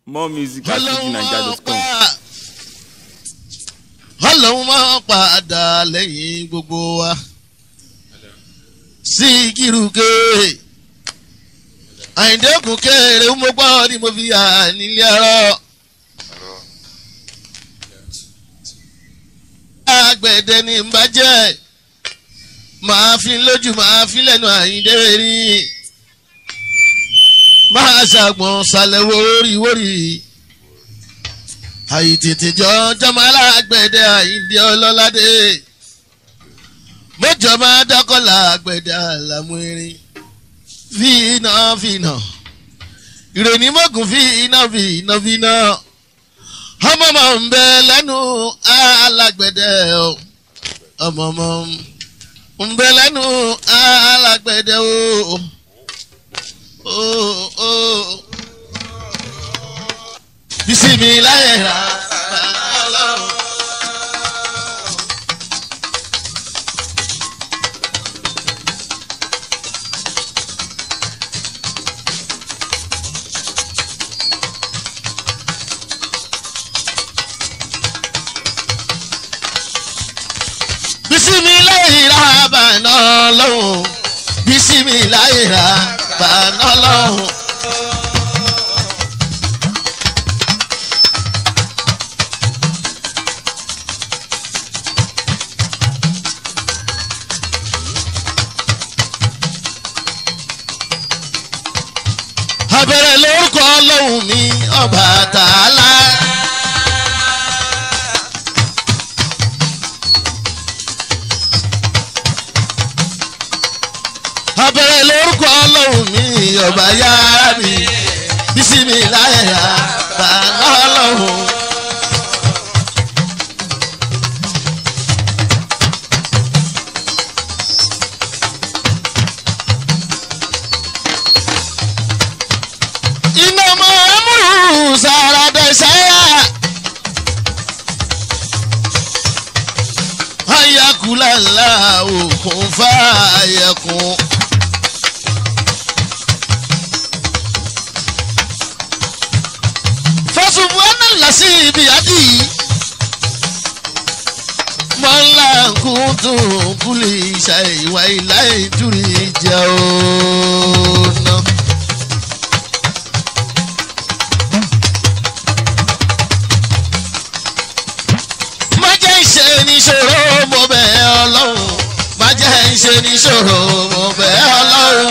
more music at fujininja.com. ọlọ́run máa padà lẹ́yìn gbogbo wa sí kírùké àyìndẹ́kùn kéré mo gbọ́ ni mo fi hà nílé ọ̀rọ̀ àgbẹ̀dẹ ni n bá jẹ́ màá fi lójú màá fi lẹ́nu àyìndé rí máa ṣàgbọ̀n ṣàlẹ̀ wórí wórí àyìntètè jọ jọmọ alágbẹ̀dẹ àyìndé ọlọ́ládé mọ́jọ máa dákọ́lá àgbẹ̀dẹ àlàmú erin fínà fínà ìròyìn mọ́gùn fínà fínà fínà ọmọ ọmọ ń bẹ lẹ́nu alágbẹ̀dẹ ọmọ ọmọ ń bẹ lẹ́nu alágbẹ̀dẹ o. Oh, oh bisimilayi ra ọlọ́run. bisimilayi ra bàánà ọlọ́run bisimilayi ra bàánà ọlọ́run. abẹ́rẹ́ lórúkọ ọlọ́run mi ọba tààlà. abẹ́rẹ́ lórúkọ ọlọ́run mi ọba yára mi bísími láyà bàánà ọlọ́run. iná mọ amúrú sàràdẹ̀sáyà. ayakulala òkun fàyẹkùn. fọsùnfù ẹnìlásí ibi àdì. mọ́lá kùtùn kúlì ṣàìwá ìlà ìtúrí ìjà òun náà. má jẹ́ ìṣe níṣòro mo bẹ̀ ẹ́ ọlọ́run má jẹ́ ìṣe níṣòro mo bẹ̀ ẹ́ ọlọ́run.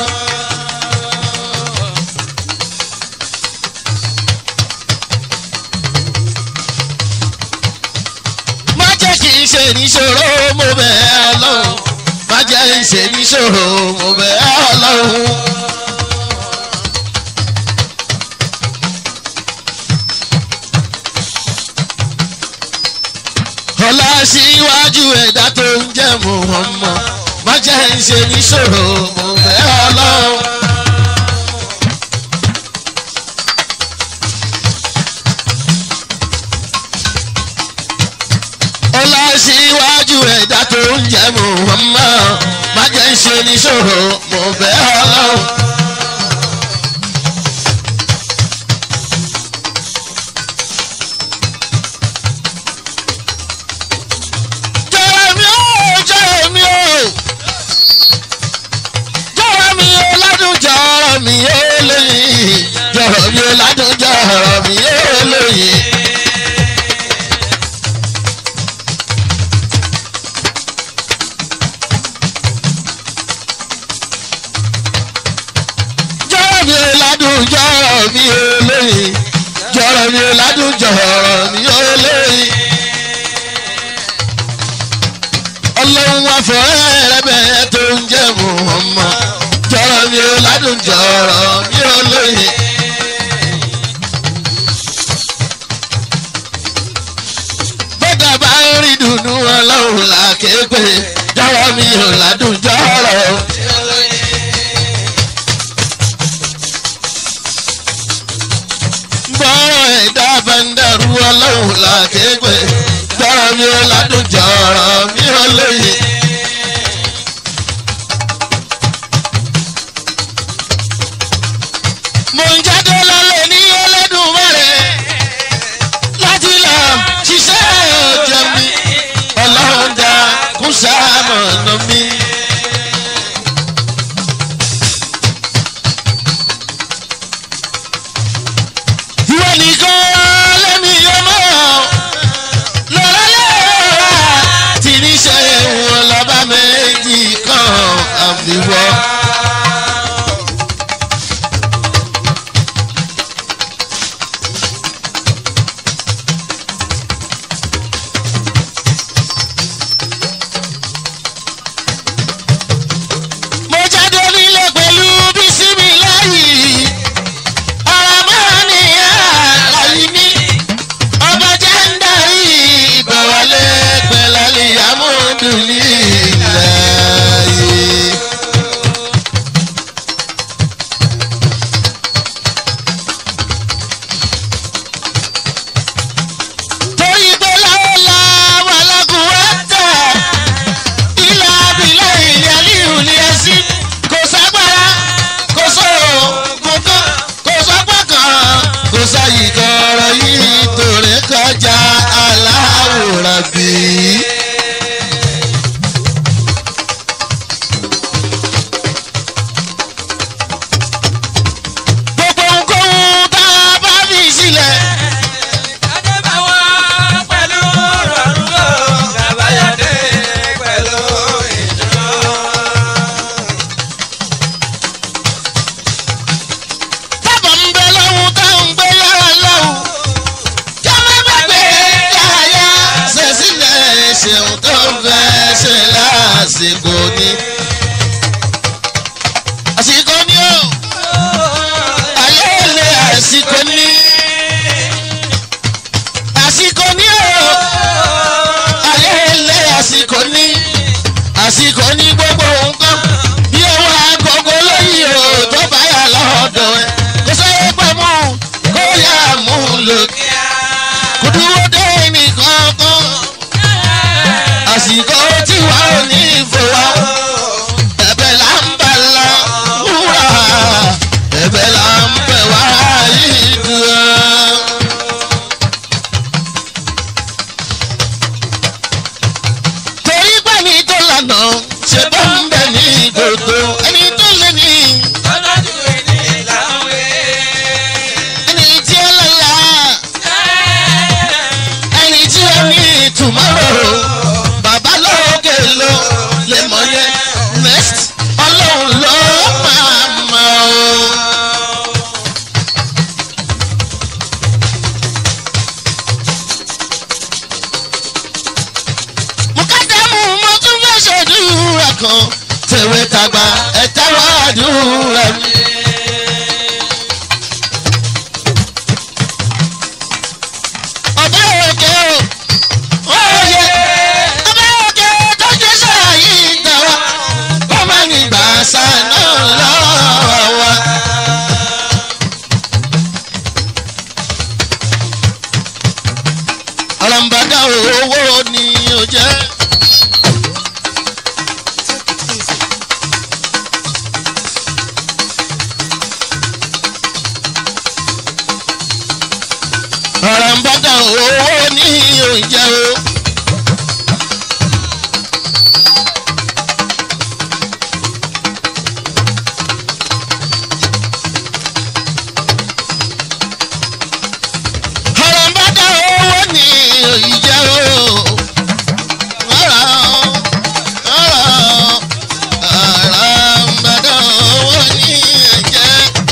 má jẹ́ kí n ṣe níṣòro mo bẹ̀ ẹ́ ọlọ́run má jẹ́ ìṣe níṣòro mo bẹ̀ ẹ́ ọlọ́run. ọlá síwájú ẹ̀dá tó ń jẹ́ Muhammad má jẹ́ ń ṣe níṣòro mo fẹ́ ọlọ́run. ọlá síwájú ẹ̀dá tó ń jẹ́ Muhammad má jẹ́ ń ṣe níṣòro mo fẹ́ ọlọ́run. jọ̀rọ̀ mi ó jọ̀rọ̀ mi ó jọ̀rọ̀ mi ó ládùn jọ̀rọ̀ mi ó lóyìn jọ̀rọ̀ mi ó ládùn jọ̀rọ̀ mi ó lóyìn. jọ̀rọ̀ mi ó ládùn jọ̀rọ̀ mi ó lóyìn jọ̀rọ̀ mi ó ládùn jọ̀rọ̀ mi ó lóyìn. ọlọ́run wá fọ́rẹ́ rẹ bẹ́ẹ̀ tó ń jẹ́ Muhammad jọ̀rọ̀ mi ò ládùn jọ̀rọ̀ mi ò lóye. bọ́dà bá ń rí dùnú ọlọ́run là kéèpé jọ̀rọ̀ mi ò ládùn jọ̀rọ̀. bọ́rọ̀ ẹ̀dá bá ń dàrú ọlọ́run là kéèpé jọ̀rọ̀ mi ò ládùn jọ̀rọ̀ mi ò lóye. mo ń jáde lálẹ́ ní ẹlẹ́dùn mẹ́rẹ̀. kò sáyì kọ̀ọ̀rọ̀ yìí torí kọjá aláwòrán bí. gbogbo nǹkan tá a bá fi sílẹ̀. Adébáwọ̀ pẹ̀lú rọrùn ló Gàbáyọ̀dé pẹ̀lú ìdúró. tábà ń bẹ lọ́hùn tá ń gbé yàrá lọ́hùn. kí a má gbàgbé yáyá ṣe sílẹ̀ ṣeun tó ń fẹ́ ṣe lásìkò ni. àsìkò ni ó ayé ilé àsìkò ni. àsìkò ni ó ayé ilé àsìkò ni. àsìkò ni gbogbo nǹkan bí owó agogo lóyìn o tó bá yà lọ́dọ̀ ẹ̀ kó sẹ́yìn pẹ́ mú kó yà mú lòkè kò dúró dé nìkan kan àsìkò tí wà ó ní ìfowó ẹ̀bẹ̀ là ń bẹ̀ la wúrà ẹ̀bẹ̀ là ń bẹ̀ wá yìí dúró. torí pẹ̀lú tó lànà ṣe bá ń bẹ̀ ní gbogbo ẹni tó lé ní Tọ́jú ẹni láwé. ẹni tí ó lọ́la ẹni tí ó ní tomorrow bàbá lókè ló lè mọ̀ yẹn next ọlọ́run ló máa mọ̀ ọ́. mukadamu mo tún fẹ́ ṣèdúrà kan tèwé tàgbà ẹ̀ta wà dúrà mi. ọba òkè o òye ọba òkè tó jẹ́ sàyí tàwa ó má ní gbàsá náà lọ́wọ́ wa. ọ̀ràǹbàdà owó ni ó jẹ́. ọ̀ràǹbàdà owó ni ó jẹ́ o. ọ̀ràǹbàdà owó ni ó jẹ́ o. ọ̀rà ọ̀rà ọ̀ràǹbàdà owó ni ó jẹ́.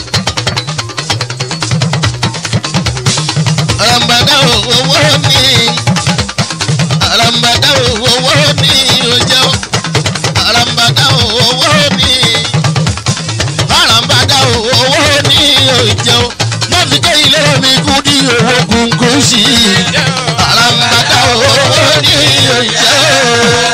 arambada owó ni arambada owó ni o jẹ o arambada owó ni arambada owó ni o jẹ o má fi ké ilé mi kú di owó gungun sí i arambada owó ni o jẹ o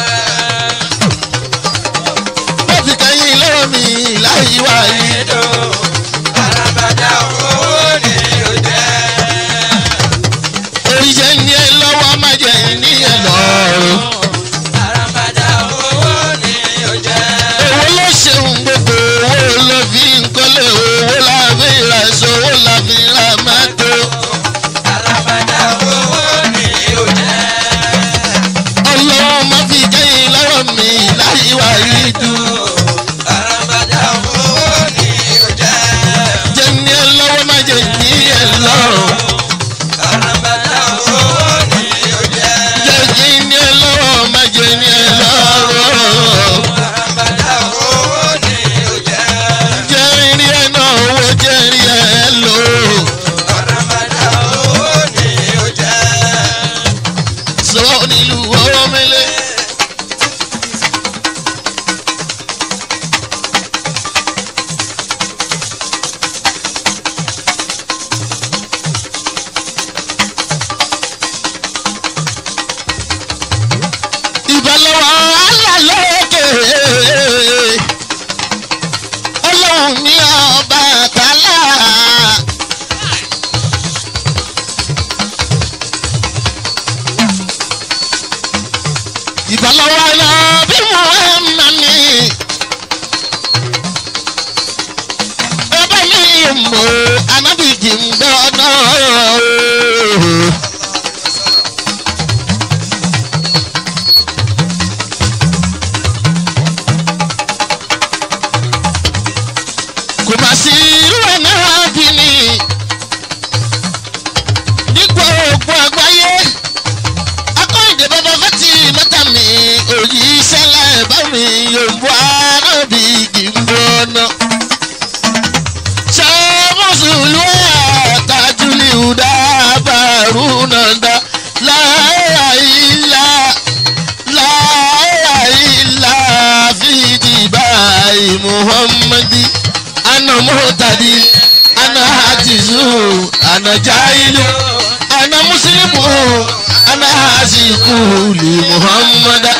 má fi ké ilé mi láyé wáyé. Àràbàdà owó ni ó jẹ́. oríṣẹ́ ní ẹ lọ́wọ́ má jẹ́ ní ẹ lọ́rùn. Àràbàdà owó ni ó jẹ́. owó ló ṣeun gbogbo owó ló fi ń kọ́lé owó la fi ra èso owó la fi ra mọ́tò. Àràbàdà owó ni ó jẹ́. ọlọ́run má fi kẹ́yìn lọ́rọ̀ mi láyé wá yìí dùn. Àràbàdà owó ni ó jẹ́. jẹ́ ní ẹ lọ́wọ́ má jẹ́ ní ẹ lọ́rùn. Àràbàdà owó ni ó jẹ́. jẹ́ kí ní ẹ lọ́wọ́ má jẹ́ ní ẹ lọ́rùn. Àràbàdà owó ni ó jẹ́. jẹ́ rí ẹ náà owó jẹ́ rí ẹ lò. Àràbàdà owó ni ó jẹ́. sọ nílùú owó mẹ́lẹ́. ìbálòwọ̀ alálòkè ọlọ́run ní ọba àtàlà. ìbálòwọ̀ lọ bí mo ń nà mí. ọba mi mọ̀ anábìjì ń gbọ́ mi yòǹbó arábì gbígbóná. ṣé mùsùlùmí àtàjùlì ìhùdá bàrú nàdá láyà ilá láyà ilá fìdí báyìí muhammadi ana mọ́tàdí ana hatizu ana jailu ana muslimu ana hasiku li muhammada.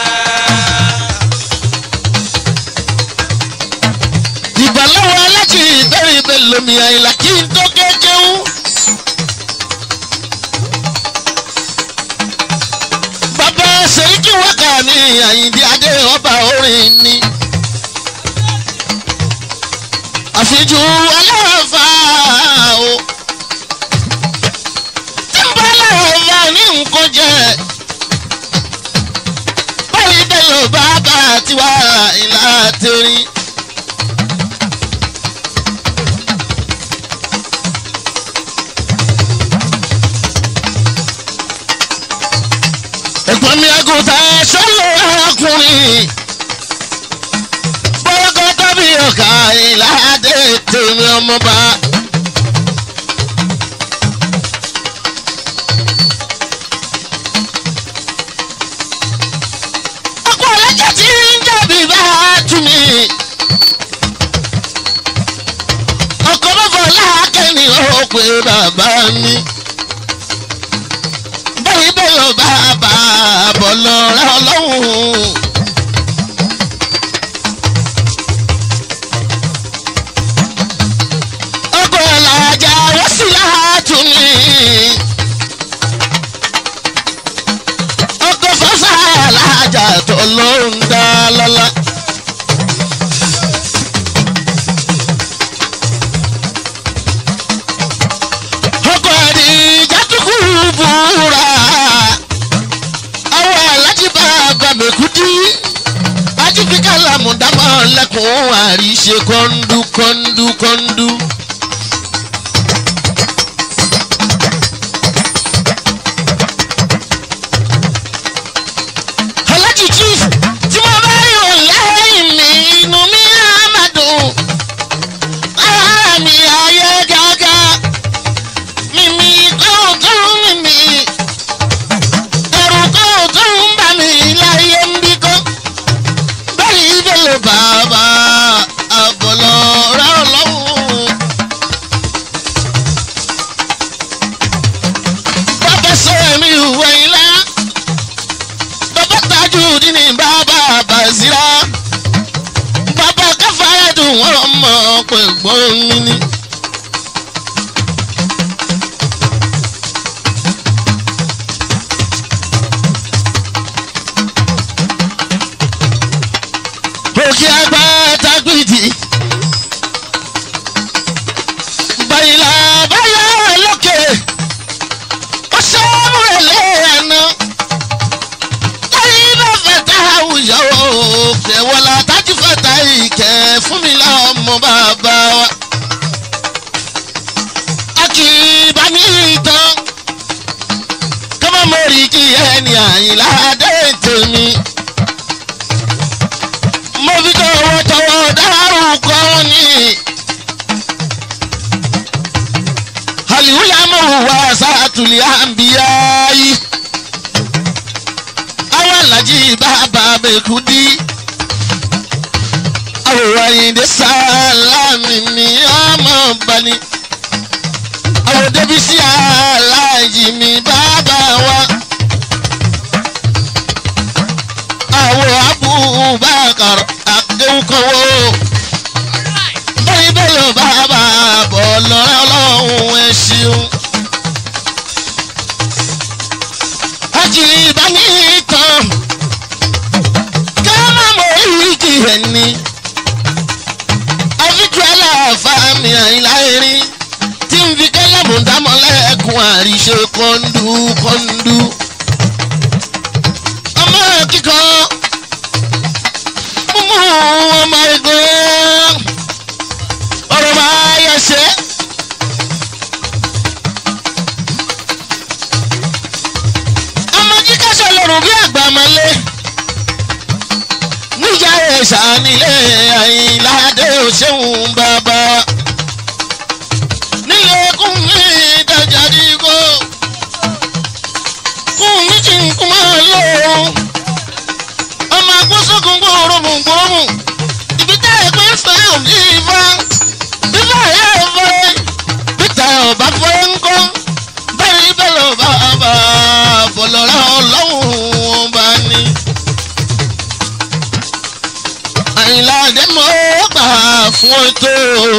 ìbàlọ́wọ́ alájì ìbẹ̀rẹ̀ ibẹ̀ lomi àyìnlá kí n tó kékeré. bàbá sèríkì wákà ní àyìndí adé ọba orin ni. àfijù aláàfà o. tí n bá aláàfà ní nǹkan jẹ. báyìí bẹ́ẹ̀ lọ bá bá tiwa ìlà tẹ̀rín. ẹ̀gbọ́n mi àgùntà sọ́lọ́ arákùnrin bọ́lọ́kọ́ tàbí ọ̀kà ìlàdé tèmi ọmọba. ọkọ̀ ọlọ́jà tí ń jẹ̀bi bá tú mi. ọkọ̀ bọ́bọ̀ láàkẹ́ni ó pe bàbá mi báyìí bẹ́ẹ̀ lọ bá bá bọ̀ lọ rẹ ọlọ́run. ọkọ̀ làjà wọ́n sì láàtú mi. ọkọ̀ fọ́sà làjà tó ló ń dá lọ́la. ọkọ̀ àdìjà tó kú búra àwọn alájí bàbá mẹ́kúdí ajífikà làmúdámọ̀ lẹ́kùn àríṣe kọ́ńdú kọ́ńdú kọ́ńdú. alájí chief tí mo bá yọ lẹ́yìn mi inú mi á má dùn ara mi ayé gágá mímí kọ́ọ̀kan mímí ẹ̀rù kọ́ọ̀kan ń bà mí láyé ń bí kọ́ báyìí bẹ́ẹ̀ bàbá àbọ̀lọ̀ rẹ̀ ọlọ́run. bàbá sọ ẹ̀mí ìwé ilá bàbá tajú dínní bàbá bàzírà bàbá káfáyà dùn wọ́n mọ̀ pẹ̀gbọ́n mi ni. òkè àgbà tagbìdì. bàyìlà báyà lókè ó sọ́mùrẹ̀ lẹ́ẹ̀nà. láyé bá fẹ́ta àwùjọ òkè wọlá tájú fẹ́ta ìkẹ́ fún mi lọ́mọ bàbá wa. a kì í bá ní ìtàn kọ́mọ́ mọ́rí kí ẹni àyìnlá dé tèmi mo fi tọwọ́tọwọ́ dárúkọ ní. aliwulamu wa sàtúlì àǹbíyá yìí. àwọn alájí bàbá mẹ́kúndí. àwòrán ayíǹde sálámì ní ọmọ bani. àwọn débísí aláàjì mi bàbá wa. àwọn abubakar akéwùkọ́wọ́ báyìí bẹ́ẹ̀ lọ bàbá bọ̀ lọ́rẹ́ ọlọ́run ẹ ṣeun. àjì ìbáni tán ká má mọ ìrìkì ẹni àfikún aláàfáàmì àyìnlá erin tí ń fi kẹ́lẹ́mù dámọ́lẹ́kùn àríṣe kọ́ńdú kọ́ńdú ọmọ kíkọ́ mú ọmọ ẹgbẹ́ ọ̀rọ̀ máa yẹ ṣe. ọmọ kíkọ́ sọlọ́run bí àgbà máa lé ní Iléṣà nílé Àyìnládé òṣèwọ̀n bàbá wa. nílé kún mi dájà dígò kún mi kí n kún máa lò ó. ọmọ agbósókun gbòòrò mú gbòòrò ibi tá ẹ pé fẹ́ òní ifá ifá yẹ fẹ́ peter ọba fẹ́ ń kọ́ bẹ́ẹ̀ bẹ́ẹ̀ lọ bá bá fọlọ́ra ọlọ́run ọba ni. àyìnlá àdèmọ́ gbà fún ètò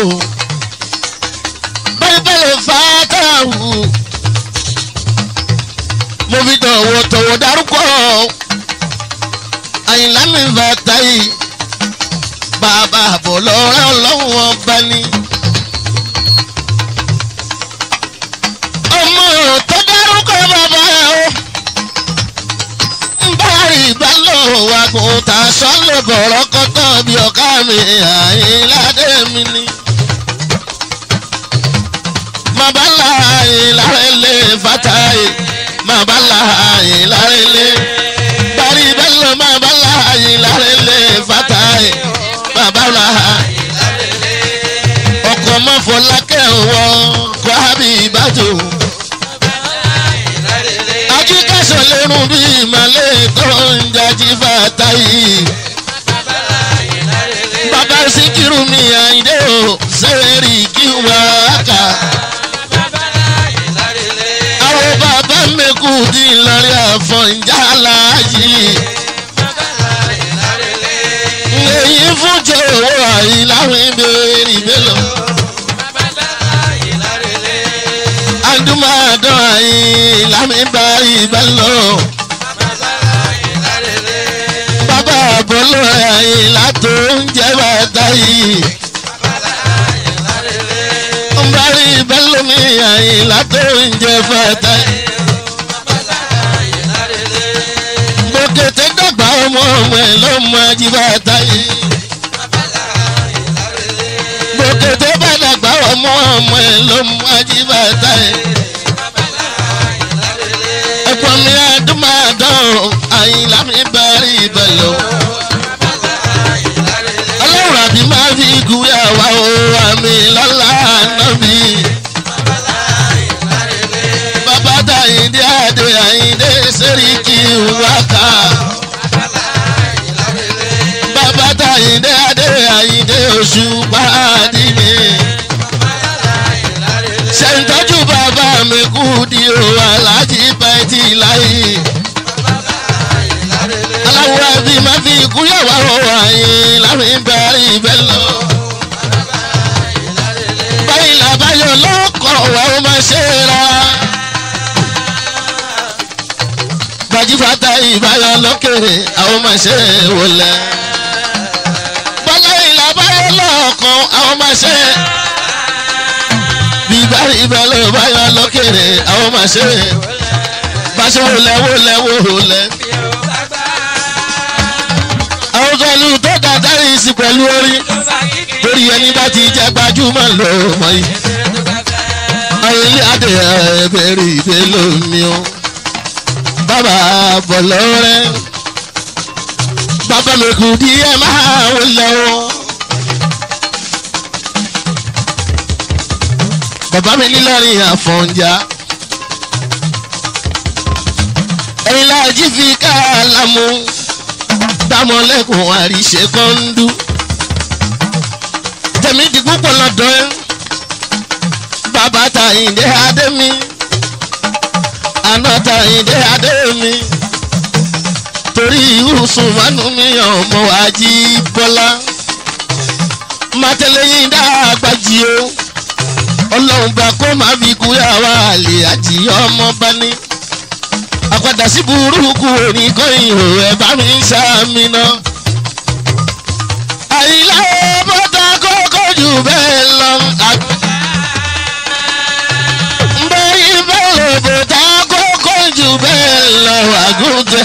bẹ́ẹ̀ bẹ́ẹ̀ lọ fà á tààwù. mo fi tọ̀wọ̀tọ̀wọ̀ dárúkọ àyìnlá mi bàtà yìí bàbá fọlọ́ra ọlọ́run ọba ni. ọmọ tó dárúkọ bàbá o ń bá ìbálò àgùntà sọ́lẹ̀ bọ̀rọ̀ kọ́tọ́ bí ọ̀ká mi àyìnládé mi ni. màbálà àyìnlárẹ̀lẹ̀ fàtàyè màbálà àyìnlárẹ̀lẹ̀ parí bẹ́lẹ̀ màbálà àyìnlárẹ̀lẹ̀ fàtàyè màbálà ọkọ̀ mọ́fọ́lákẹ́ wọ kọ́ àbí ìbàdàn ajíkẹ́sọ̀ lérun bí ìmọ̀lẹ́ tó ń jají fàtà yìí. bàbá síkírù mi àyíndé o sẹ́ẹ̀rì kí wà á kà. àwọn bàbá mẹ́kù dín lórí àfọ̀njá láàyè. èyí fún jòwó àyíláwìn ìbéèrè ìbélò. adúmọ̀dọ́ àyílámi bá ìbálò. bàbá àbọ̀lọ́ àyílá tó ń jẹ́ bàtà yìí. ń bá rí ìbálò mi àyílá tó ń jẹ́ bàtà yìí. gbòkètè dàgbà ọmọ ọmọ ẹ̀ lọ́mọ ajíbàtà yìí. gbòkètè bá dàgbà ọmọ ọmọ ẹ̀ lọ́mọ ajíbàtà yìí. ẹ̀pọ̀ mi àdúmàdán àyìnlá mi bá rí ìbẹ̀lẹ̀ o. ọlọ́run àbí máa fi gúnyà wá o àmì lọ́la nàbí. bàbá dàyíndé àdé àyíndé sẹ́ríkì wákà. bàbá dàyíndé àdé àyíndé oṣù pàdé mi. ṣèǹtọ́jú bàbá mi kú di o aláàjì bẹ́ẹ̀tì láyé. aláwọ̀ ẹbí máa fi ìkúyàwó àyè láàrin bẹ́ẹ̀rì bẹ́ẹ̀ lọ. báyìí làbáyọ̀ lọ́kọ̀ wà ó máa ṣe é ra. gbajúfàtà ìbáyọ̀ lókèrè àwọn máa ṣe é wọlé. bọ́lá ìlàbáyọ̀ lọ́kọ̀ àwọn máa ṣe é bíbárí ìbẹ̀lẹ̀ báyọ̀ lókèrè àwọn máa ṣe é báṣọ wọlé wọlé wọlé. àwọn kọlu tó dàdárí sí pẹ̀lú orí torí ẹni bá ti jẹ́ gbajúmọ̀ ló mọ̀ yìí. àwọn ilé adé ẹ̀ẹ́dẹ̀rì ìdè lómi o bàbá bọ̀lọ́ rẹ̀ bàbá mi kù díẹ̀ máa wọlé o. bàbá mi nílọrin àfọ̀njá ẹ̀yin láàjì fi káàlámù dámọ̀lẹ́kùn àríṣe kọ́ńdú tẹ̀mí di púpọ̀ lọ́dọ̀ ẹ́ bàbá tàyíǹde adémi àná tàyíǹde adémi torí ìhùsùn mánú mi ọmọ ají bọ́lá màtẹ́lẹ́yìn dàgbàjì o ọlọ́run bá kó máa fi kú yàrá àlè àti ọmọ bá ní. àpàdà sí burúkú òní kọ́yìn ò ẹ̀ bá mi ṣàmì náà. àyílá bọ́tà kókó jù bẹ́ẹ̀ lọ. bẹ́ẹ̀ bẹ́ẹ̀ bọ́tà kókó jù bẹ́ẹ̀ lọ àgùntàn.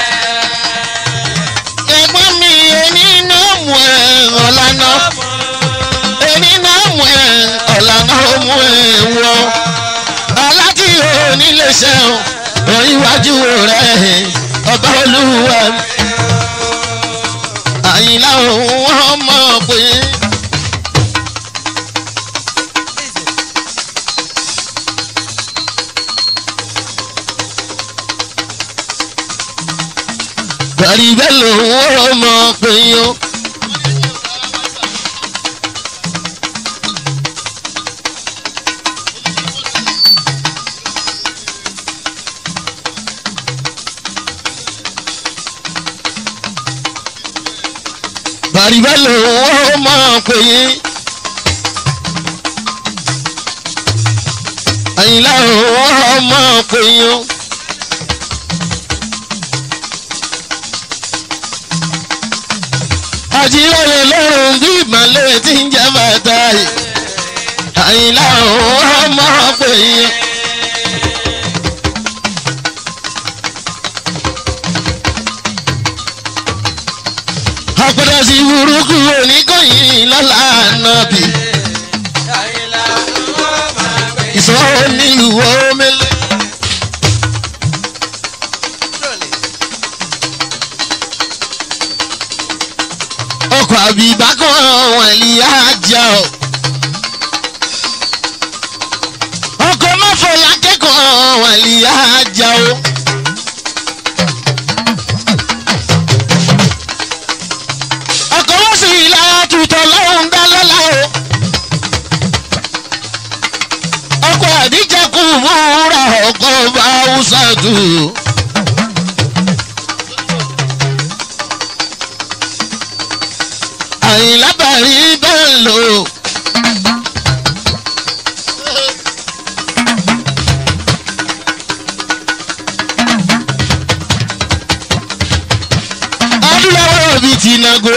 ẹ̀gbọ́n mi ẹni náà mú ẹ̀ ọ̀lànà èmi náà mú ẹ ọ̀làna ó mú ẹ wọ aláti onílé ṣẹ́hùn òyìnwájú rẹ̀ ọba olúwa àyìnlá òun ọmọ pé. Bàrí bẹ́ẹ̀ lòun ọmọ pé yó. Bàrí bẹ́ẹ̀ lòun ọmọ pé yín. Àyìnlá òun ọmọ pé yín. àjílẹ̀ lọ́rùn bí ìmọ̀lẹ́ tí ń jẹ́ bàtà yìí àyìnlá òun ọmọ pé yín. àpẹẹrẹ sí burúkú oníkọ̀yìn lọ́la nàbì ìsọ̀rọ̀ nílùú omele. ọkọ̀ àbíbá kan wọ̀n lè ájà o. ọkọ̀ mọ́fọ̀lá kẹ́kọ̀ọ́ wọ̀n lè ájà o. ọkọ̀ wọ́n sì ilà tutọ̀ lọ́hùn dá lọ́la o. ọkọ̀ àdíjà kù múra ọkọ̀ bá húsà tù. àyìnlá bàrí bẹ́ẹ̀ lò. adúláwọ̀ bíi tìǹgò.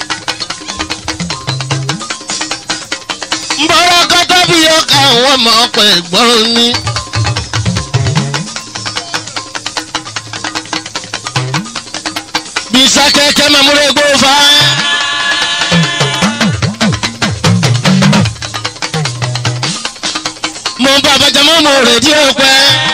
mbọ́rọ́ kọ́tọ́ bí ọkà àwọn ọmọ ọkọ̀ ẹ̀gbọ́n ní. bisa kẹ̀kẹ́ mamúlẹ̀ gbó fa. mo ń bá abájámọ́ mo rẹ̀ dí ọ̀pẹ.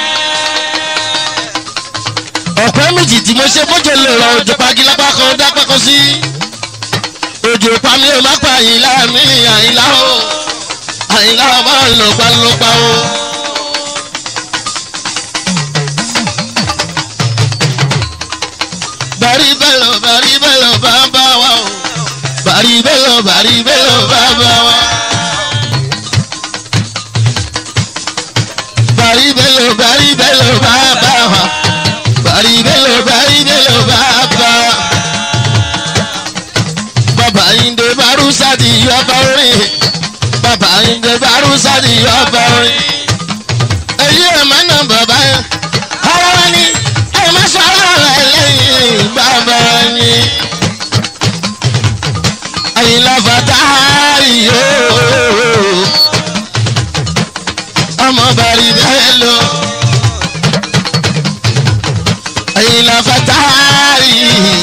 ọ̀pẹ méjì tí mo ṣe bójú lè rọ òjò pagilápá kan dápá kan sí. òjò pa mi ò má pa àyìnlá mi àyìnlá o àyìnlá o máa ń lọ gbalọ́gba o. bàrí bẹ́lọ̀ bàrí bẹ́lọ̀ bàbá wa o bàrí bẹ́lọ̀ bàrí bẹ́lọ̀ bàbá wa. bàrí bẹ́lọ̀ bàrí bẹ́lọ̀ bàbá wa bàrí bẹ́lọ̀ bàrí bẹ́lọ̀ bàbá wa. bàbá Ìndé Bárúsádì yọba orin bàbá Ìndé Bárúsádì yọba orin. èyí ẹ̀ máa ń nà bàbá yẹn. ara wa ni ẹ̀ máa sọ ara rẹ̀ lẹ́yìn bàbá ni. Àyìnlá fàtà yìí ọmọ bàrí bẹ́ẹ̀ lọ. Àyìnlá fàtà yìí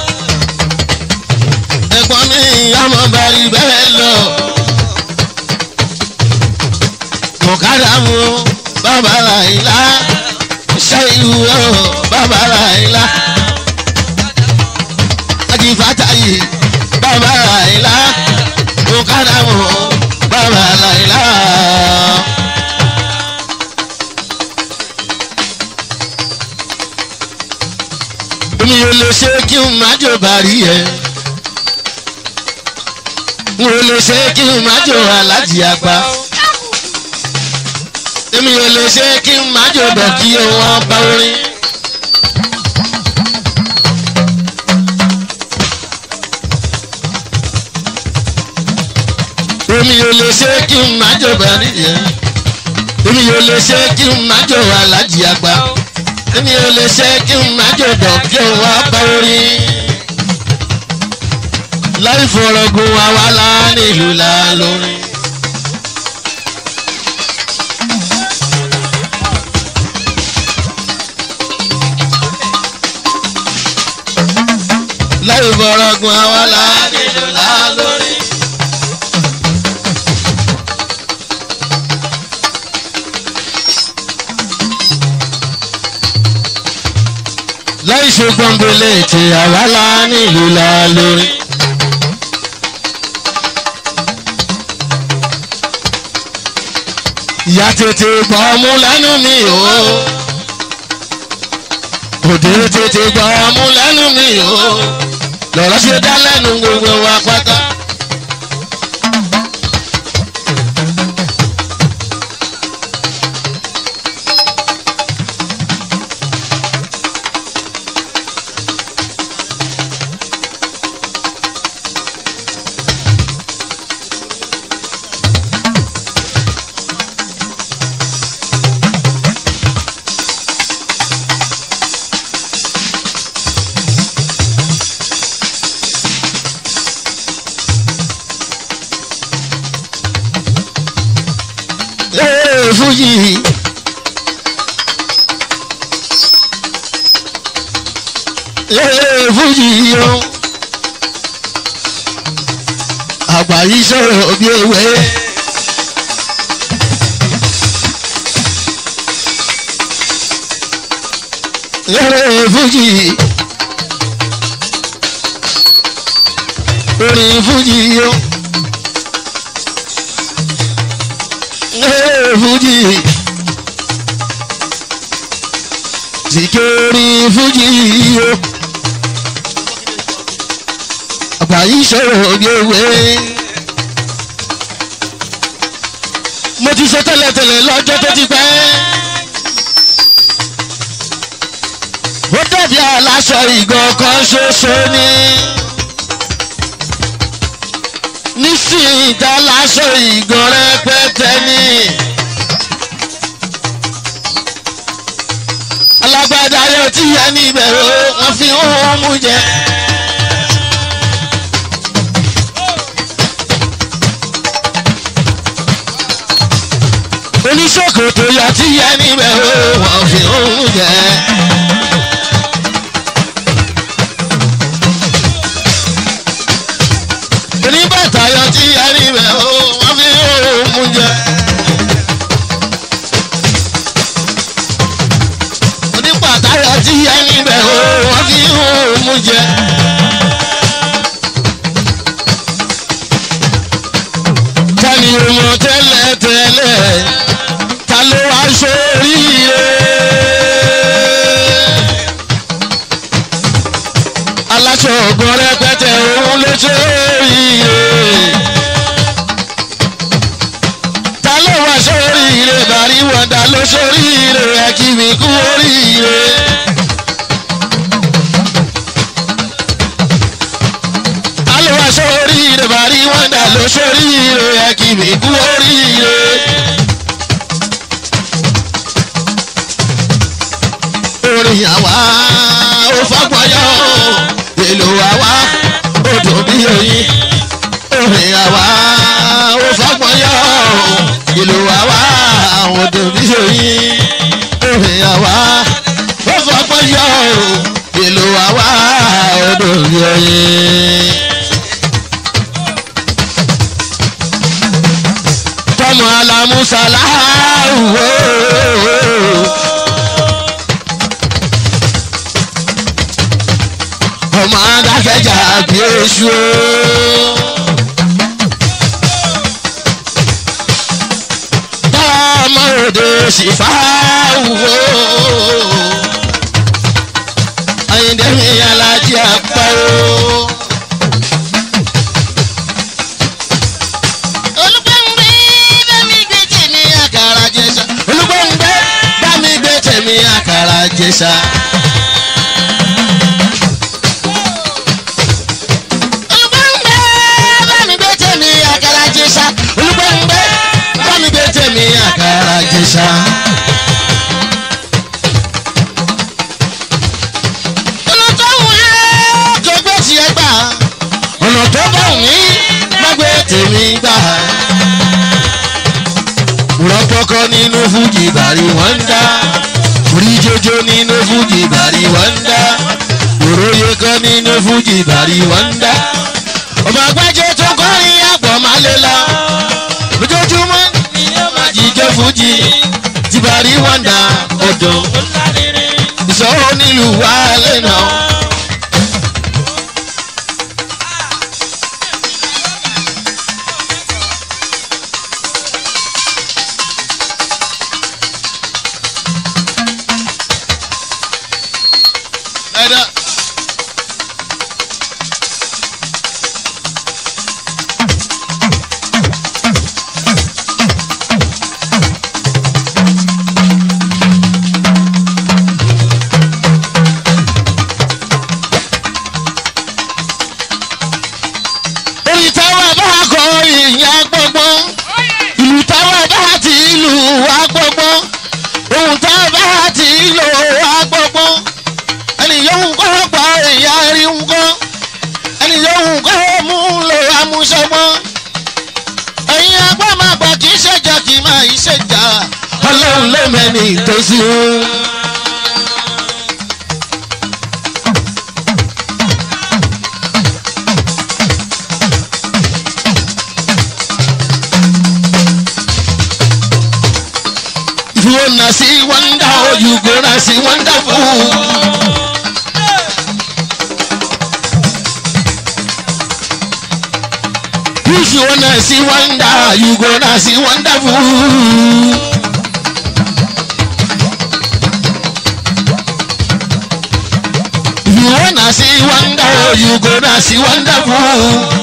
ẹ̀gbọ́n mi ọmọ bàrí bẹ́ẹ̀ lọ. Mọ̀kádà mu bàbá Àyìnlá ṣe ìwé o bàbá Àyìnlá. Àjìfàtà yìí bàbá Àyìnlá. Mọ̀kádà mu bàbá Àyìnlá. mi ò lè ṣe kí n má jò bàrí ẹ n ò lè ṣe kí n má jò alájì àgbà èmi ò lè ṣe kí n má jò dọ̀ kí wọ́n bá orin. èmi ò lè ṣe kí n má jò bàrí ẹ èmi ò lè ṣe kí n má jò alájì àgbà èmi ò lè ṣe kí n má jòdò kí n wá bá orí. láì fọ̀rọ̀gùn àwa la nílùú la lórí. láì fọ̀rọ̀gùn àwa la nílùú la lórí. láì ṣe gbọ̀ngbọ̀lẹ̀ tí àwa la nílùú la lórí. ìyá tètè gbọ́ mú lẹ́nu mi o òde tètè gbọ́ mú lẹ́nu mi o lọ́rọ̀ ṣe dá lẹ́nu gbogbo wa pátá. Ee, Fújì. Ee, Fújì o. Àgbà yìí sọ̀rọ̀ bí ewé. Ee, Fújì. Orin Fújì o. Ee, Fújì. Sìkèrè Fújì o. Àgbà yìí sọ̀rọ̀ bí ewé. Mo ti sọ tẹ́lẹ̀tẹ́lẹ̀ lọ́jọ́ tó ti pẹ́. Ó dàbí aláṣọ ìgàn kan ṣoṣo ni. Nísìnyí tá láṣọ ìgàn rẹpẹtẹ ni. Alágbádá yóò ti yẹ níbẹ̀ o, wọ́n fi ń mú jẹ. Oníṣòkòtò yọ ti yẹ níbẹ̀ o, wọ́n fi ń mú jẹ. oníbàtà yọ tí ẹni bẹ̀ ó wọ́n fi òun mú jẹ. oníbàtà yọ tí ẹni bẹ̀ ó wọ́n fi òun mú jẹ. tani ọmọ tẹ́lẹ̀ tẹ́lẹ̀ ta ló wá sóríire. aláṣọ ọgbọ́n rẹpẹtẹ òun ló sóríire. ta ló wá sóríire bàrí wọ̀dà ló sóríire ẹ kí mi kú oríire. ta ló wá sóríire bàrí wọ̀dà ló sóríire ẹ kí mi kú oríire. orin àwa ó fagbọyọ èlò àwa ó dùn bí oyin orin àwa ó fagbọyọ èlò àwa ó dùn bí oyin orin àwa ó fagbọyọ èlò àwa ó dùn bí oyin. tọmọ alamusala wo. ọmọ adákẹ́jà bí oṣù o. tọ́mọ òde sì fà wò. Àyìndé mi alájí apá o. olùgbẹ́ngbẹ́ bá mi gbé tèmi àkàrà jẹ̀ṣà. olùgbẹ́ngbẹ́ bá mi gbé tèmi àkàrà jẹ̀ṣà. olùgbẹ́ngbẹ́ bá mi gbé tèmi àkàrà jẹ̀ṣà. olùgbẹ́ngbẹ́ bá mi gbé tèmi àkàrà jẹ̀ṣà. ọ̀nà tó wù ẹ́ kò gbé tiẹ̀ gbà. ọ̀nà tó bá wù mí má gbé tèmi gbà. rọpọkọ nínú fújì bàrí wọn ń dá orí jojo nínú fújì bàrí wọn ń dá òróye kan nínú fújì bàrí wọn ń dá ọmọ àgbájé tó kọrin àgbọ̀ máa lé lọ lójoojúmọ́ ni ó máa jíjọ́ fújì tí bàrí wọn ń dá ọ̀dọ̀ ìṣòro nílùú wa lẹ́nà. máa ń ṣèjà ọlọ́run ló mẹ́ni tó sí o. If you wanna see wonder, oh, you gonna see wonderful. If you wanna see wonder, you gonna see wonderful. If you wanna see wonder, oh, you gonna see wonderful.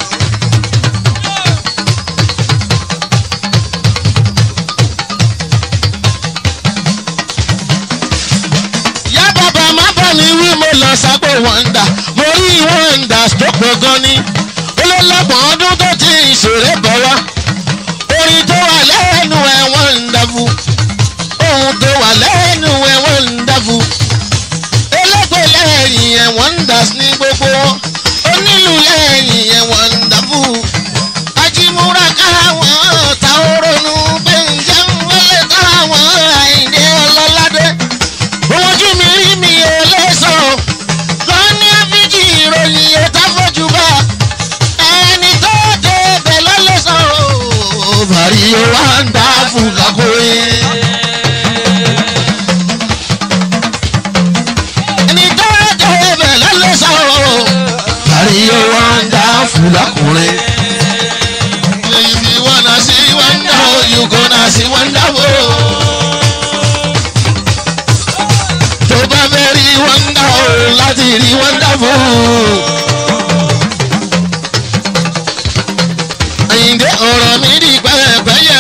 yá bàbá má bọ̀ ní wí mo lọ sábò wọ́ndà mo rí wọ́ndà tó pọ̀ gan ni olólọ́gbọ̀n ọdún tó ti ìṣòro bọ̀ wá orin tó wà lẹ́nu ẹ̀ wọ́ndàfù ohun tó wà lẹ́nu ẹ̀ wọ́ndàfù elégbè lẹ́yìn ẹ̀ wọ́ndàs ní gbogbo wọn onílù lẹ́yìn ẹ̀ wọ́ndàfù ajímúra káwọn ta oronú bẹ́ńjẹ́ wọlé káwọn àìdè ọlọ́ládé ojú mi rí mi ò lè sọ lọ ní áfíjì ìròyìn ètò àfọ́jú bá ẹni tó dé bẹ̀ lọ lè sọ bàrí o wá ń dá fún kakóye. ẹni tó dé bẹ̀ lọ lè sọ bàrí o wá ń dá fún lakùnrin. If you wanna see wonder, you gonna see wonderful. tó bá fẹ́ rí wọ́ndà o láti rí wọ́ndà fún un. Àyìndé ọ̀rọ̀ mi di pẹ́ẹ́pẹ́yẹ.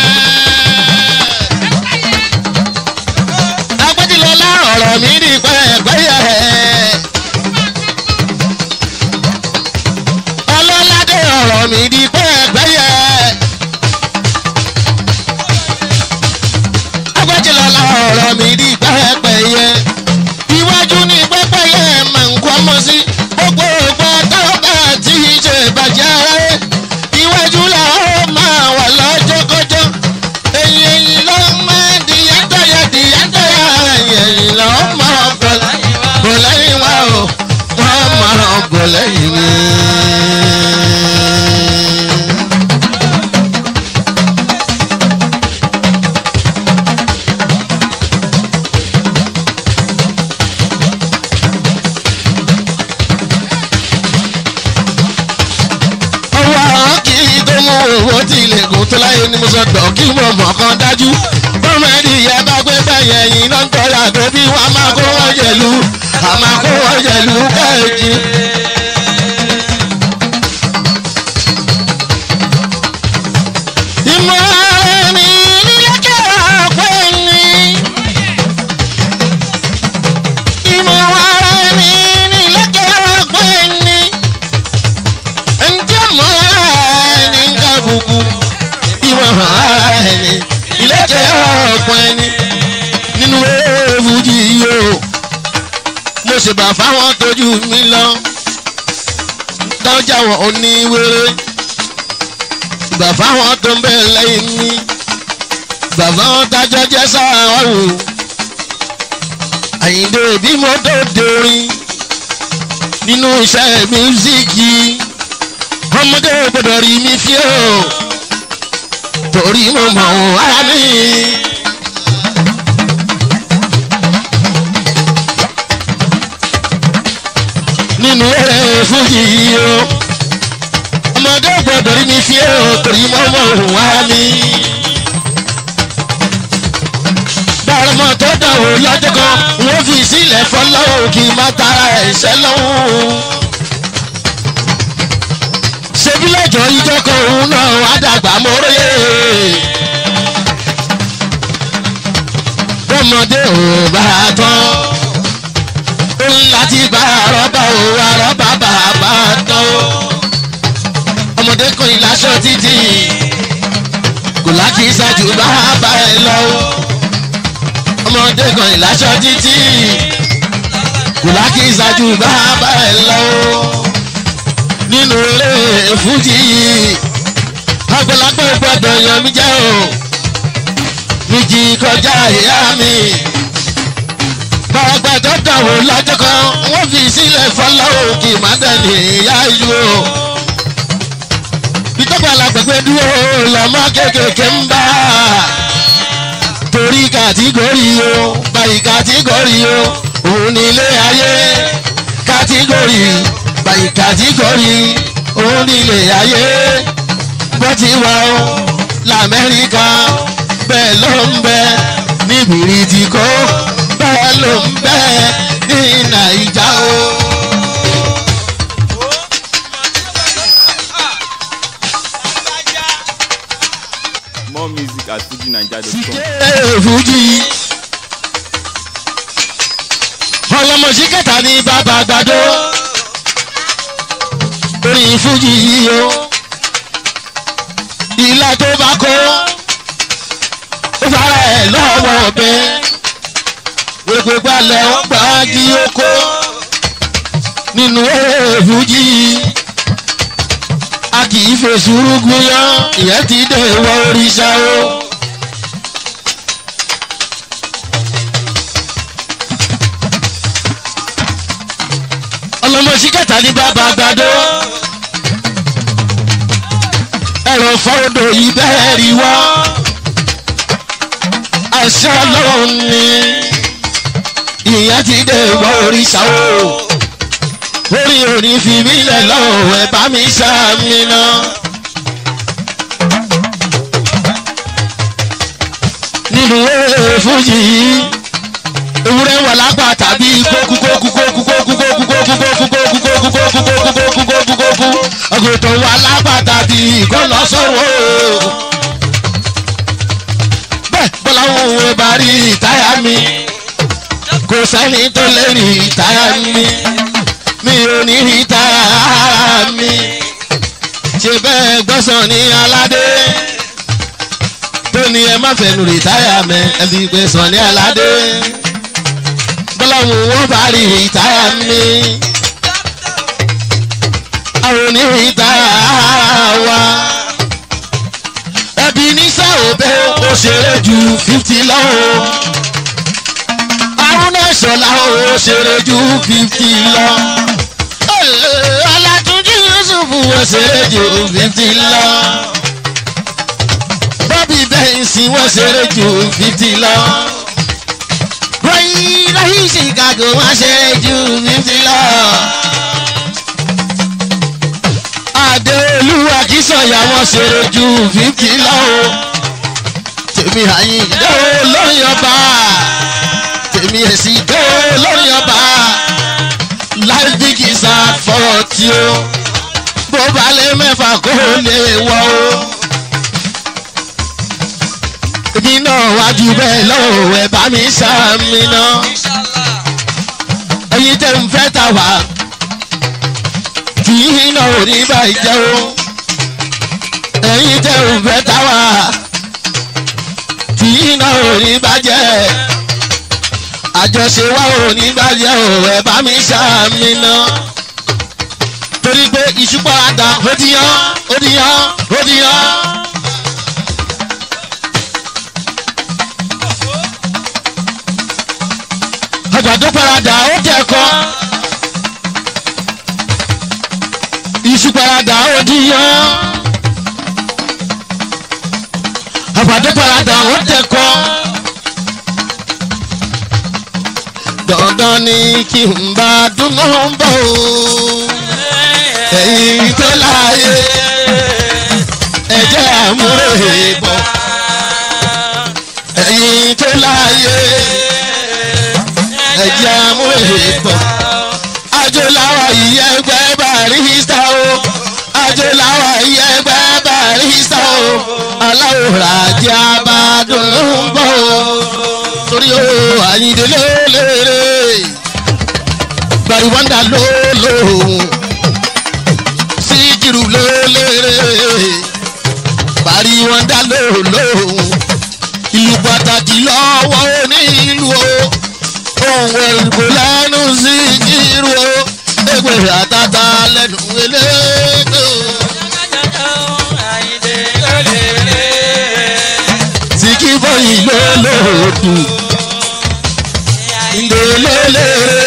Agbẹ́jìlọ́lá ọ̀rọ̀ mi di pẹ́ẹ́pẹ́yẹ. Ọlọ́ládé ọ̀rọ̀ mi di pẹ́ẹ́pẹ́yẹ. agbájìlọ́lá ọ̀rọ̀ mi di pẹ́pẹ́yẹ. iwájú ní pẹ́pẹ́yẹ máa ń kọ́ ọmọ sí gbogbo ògbà tọ́ba tí í ṣe bàjẹ́ aráyé. iwájú là ó máa wà lọ́jọ́kọ́jọ́. ẹ̀yìn ẹ̀yìn ló máa di yàtọ̀yà di yàtọ̀yà ẹ̀yìn ẹ̀yìn ló máa bọ̀ bọ̀ lẹ́yìn wa o wọ́n máa bọ̀ lẹ́yìn mi. ọwọ́ àwọn kì í tó mú owó tí ilé gùn tó láyé ni mo sọ dọ̀ kí mo mọ̀ kan dájú. bọ́mọdé yẹ bá gbé bẹ́yẹn yìí náà ń tọ́ra tó bí wọ́n á máa kó wọ́n jẹ̀lú á máa kó wọ́n jẹ̀lú kẹ́ẹ̀jì. ìmọ̀ ara mi nílẹ̀kẹ̀ ọ̀pẹ ni. ìmọ̀ ara mi nílẹ̀kẹ̀ ọ̀pẹ ni ǹjẹ́ mọ́ ẹni ń ká bùkù ìwọ̀n ẹni ìlẹ́kẹ̀ ọ̀pọ̀ ẹni nínú èèfùjì yìí o mo ṣèbà fáwọn tójú mi lọ dọ́jà wọn ò ní wéré ìgbà fáwọn tó ń bẹ̀ lẹ́yìn mi bàbá wọn dájọ́ jẹ́ sáà ọ̀rù àyíǹde bí mo tó dorin nínú iṣẹ́ mísíkì ọmọdé gbọdọ̀ rí mi fí o torí mo mọ̀ ọ́n ara mi. nínú eré fújì yìí o ọmọdé gbọdọ̀ rí mi fí o torí mo mọ̀ ọ́n ara mi. bára mọ́ tó dánwò lọ́jọ́ kan wọ́n fi sílẹ̀ fọlọ́wọ́ kí n má tara ẹ̀ṣẹ̀ lọ́wọ́ ṣebí lọ́jọ́ ìjọ kan òun náà wá dàgbà móróyè. bọ́mọdé ò bá tán ó ń láti bá àrọ́bà ò àrọ́bà bàbá tán ó. ọmọdé kan ìlàṣọ títì kò láti ṣáájú bàbá ẹ lọ ó. ọmọdé kan ìlàṣọ títì kò láti ṣáájú bàbá ẹ lọ ó nínú eré fújì àgbàlagbà gbọdọ̀ yan mi jẹ́ o méjì kọjá ìyá mi. bàgbà tó dàwọ̀ lọ́jọ́ kan wọ́n fi sílẹ̀ fọlọ́wọ́ kì má dẹ̀ni ìyá ìlú o. ìtọ́gbà làgbẹ̀gbẹ̀ dúró lọ́mọ kéékèèké ń bá torí kàtígórì o báyìí kàtígórì o òun ní ilé ayé kàtígórì báyìí kàtígórì òun ní ilé ayé bó ti wà o lamẹ́ríkà bẹ́ẹ̀ ló ń bẹ ní bìrìtìkó bẹ́ẹ̀ ló ń bẹ ní nàìjà o. More music at fujinaija.com. Síkẹ́ fújì. ọlọmọsí kẹta ní bàbá àgbàdo orin fújì yìí o ìlà tó bá kó ó fara ẹ̀ lọ́wọ́ ọbẹ̀ gbogbo gbalẹ̀ ó gbà kí ó kó nínú eré fújì a kì í fèsì rúgún yán ìyẹn ti dé wọ oríṣà o. ọlọmọsí kẹta ní bàbá àgbàdo ẹ̀rọ fọ́ọ̀dọ̀ ìbẹ́ẹ̀rì wá àṣà ọlọ́run ni ìyẹn ti dé wọ oríṣà o orí òní fi mí lẹ̀ lọ́wọ́ ẹ̀ bá mi ṣàmì náà. nínú eré fújì yìí ewúrẹ́ wà lápá tàbí kókú kókú kókú kókú kókú kókú kókú kókú kókú kókú kókú kókú kókú kókú ọgùntàn wà lápá tàbí ìkọlọ́sọ̀wọ́. bẹ́ẹ̀ bọ́lá òun ẹ̀ bá rí ìtáyà mi kò sẹ́ni tó lè rí ìtáyà mi mi ò ní rí ìtáyà mi ṣe bẹ́ẹ̀ gbọ́sàn ní aládé tó ní ẹ má fẹnu rìtáyà mẹ ẹ fi pé sàn ní aládé bọ́láwù wọ́n bá rí rìtáyà mi àwọn oní rìtáyà wa ẹbí ní sáòbẹ́ ó ṣeré ju fifty lọ́wọ́ àwọn náà ṣọlá ó ṣeré ju fifty lọ ọlátúnjú yusuf ó ṣeré ju fifty lọ bọ́bí bẹ́ǹsì wọ́n ṣeré ju fifty lọ. Ròyìn lọ́yìn Chicago wọ́n ṣeré ju fifty lọ. Adéolúwa kì í sọ̀yà wọ́n ṣeré ju fifty lọ. Tèmi àyìn dé lórí ọba. Tèmi èsì dé lórí ọba. Life big is hard for you. Bó balẹ̀ mẹ́fà kó lè wọ̀ o èmi náà wájú bẹ́ẹ̀ lọ́wọ́ ẹ̀ bá mi sàmì náà. ẹyin tẹ́ ń fẹ́ ta wá tí iná ò ní bàjẹ́ o. ẹyin tẹ́ ń fẹ́ ta wá tí iná ò ní bàjẹ́. àjọṣe wa ò ní bàjẹ́ o ẹ̀ bá mi sàmì náà. torí pé ìṣúpọ̀ àdá ó di yán ó di yán ó di yán. àgbàdo parada ó tẹ̀kọ́ iṣu parada ó díyàn àgbàdo parada ó tẹ̀kọ́ dandan ni kí n bá dúnú bọ̀ o ẹ̀yin tó láàyè ẹ̀jẹ̀ àmúrè bọ̀ ẹ̀yin tó láàyè ẹ̀jẹ̀ amúhè pọ̀. Ajolawa iye ẹgbẹ́ barista o. Ajolawa iye ẹgbẹ́ barista o. Aláwòrán àti abádùn ló ń bọ̀ o. Torí o àyíndé lélẹ́rẹ́. Gbàrúwọ́ndà ló lòun. Síkìrù lélẹ́rẹ́. Gbàrúwọ́ndà ló lòun. Ìlú pàtàkì lọ́wọ́ onílù o ohun ẹ̀rùkọ lẹ́nu sí irú o ẹgbẹ́ àtàtà lẹ́nu eléèdè o. tí kí bọ́yì ló lòdù ìdòlélè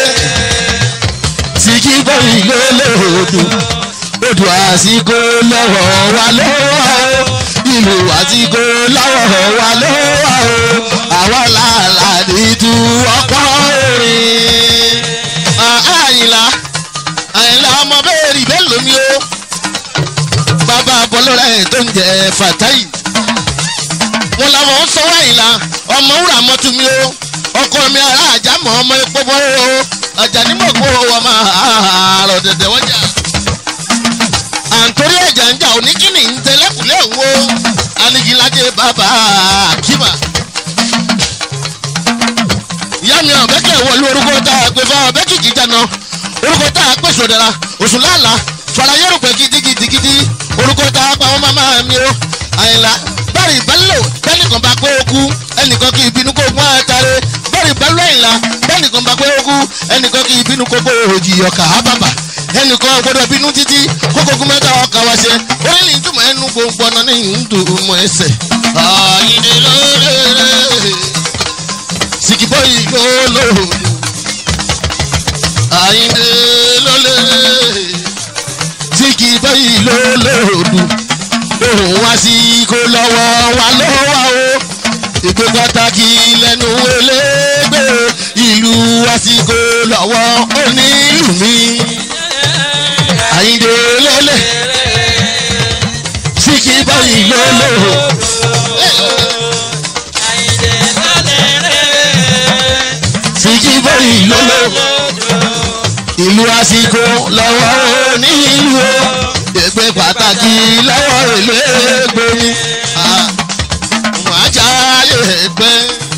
sìkì bọ́yì lólòdù odò àsìkò lọ́wọ́ wa lọ́wọ́ o ìlú àsìkò lọ́wọ́ wa lọ́wọ́ o àwọn làálà nìtú ọ̀pọ̀ orin. àyìnlá àyìnlá ọmọ bẹ́ẹ̀ rí bẹ́ẹ̀ lómi o bàbá bọ́lọ́rẹ́ tó ń jẹ fàtáì wọn làwọn ń sanwó àyìnlá ọmọ wúrà mọ́tò mi o ọkọ mi ará àjámọ̀ ọmọ epo bọ́ o ọjà nímọ̀ kó o máa rọ̀ dẹ̀dẹ̀ wọ́n jà àǹtórí ẹ̀jà ń jà oníkìní ń tẹlẹ́kùlẹ̀ wo anigilaje bàbá akima. ìyá mi ọ̀bẹ kẹ̀ wọlé orúkọ tá a pè fún ọ̀bẹ kìkì jana orúkọ tá a pè sòdara oṣù lálá farayẹ́rù pẹ̀ gidigidigidi orúkọ tá a pa wọn máma mi o àyìnlá bẹ́ẹ̀rì bẹ́lò bẹ́ẹ̀nìkan bá pé okú ẹnìkan kì í bínú kó gún àtàrẹ bẹ́ẹ̀rì bẹ́lò àyìnlá bẹ́ẹ̀nìkan bá pé okú ẹnìkan kì í bínú kó gbó òjì ọkà ábàbà ẹnìkan gbọdọ̀ bínú títí kókókó mẹ́ta ọkà wá ṣe orí ní ìtumọ̀ ẹnu gbogbo ọ̀nà ní ìdùnmọ̀ ẹsẹ̀. àyìnlẹ̀ lóore sìkìbọ̀ yìí lólòdù àyìnlẹ̀ lóore sìkìbọ̀ yìí lólòdù òun wá sí kó lọ́wọ́ wa lọ́wọ́ o ìpè pàtàkì lẹ́nu elégbè ìlú àsìkò lọ́wọ́ onílù mi àyíndé lélẹ̀ síkì báyìí lólò. síkì báyìí lólò. ìlú àsìkò lọ́wọ́ onílù o ègbè pàtàkì lọ́wọ́ elégbè ni wàá jáyé ẹgbẹ́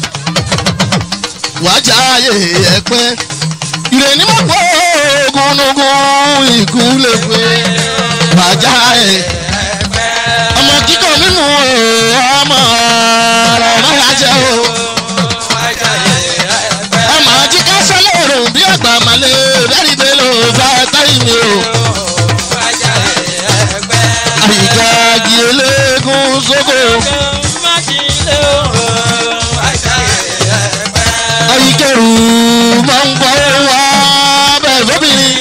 wàá jáyé ẹgbẹ́ ìrèní mọ̀ pé ogunugun ikú lè pé bàjá ẹ̀. ọmọ kíkọ nínú ọmọ ọ̀rọ̀ máa jẹ́ o. ọmọ àjíká sọlọ́run bí àgbà màlẹ́ rẹ́rì bẹ́lẹ̀ bá táyì mi o. àyíká jí eléégún sóko. àyíkẹ́rù máa ń gbọ́ wá bẹ́ẹ̀ lóbìnrin.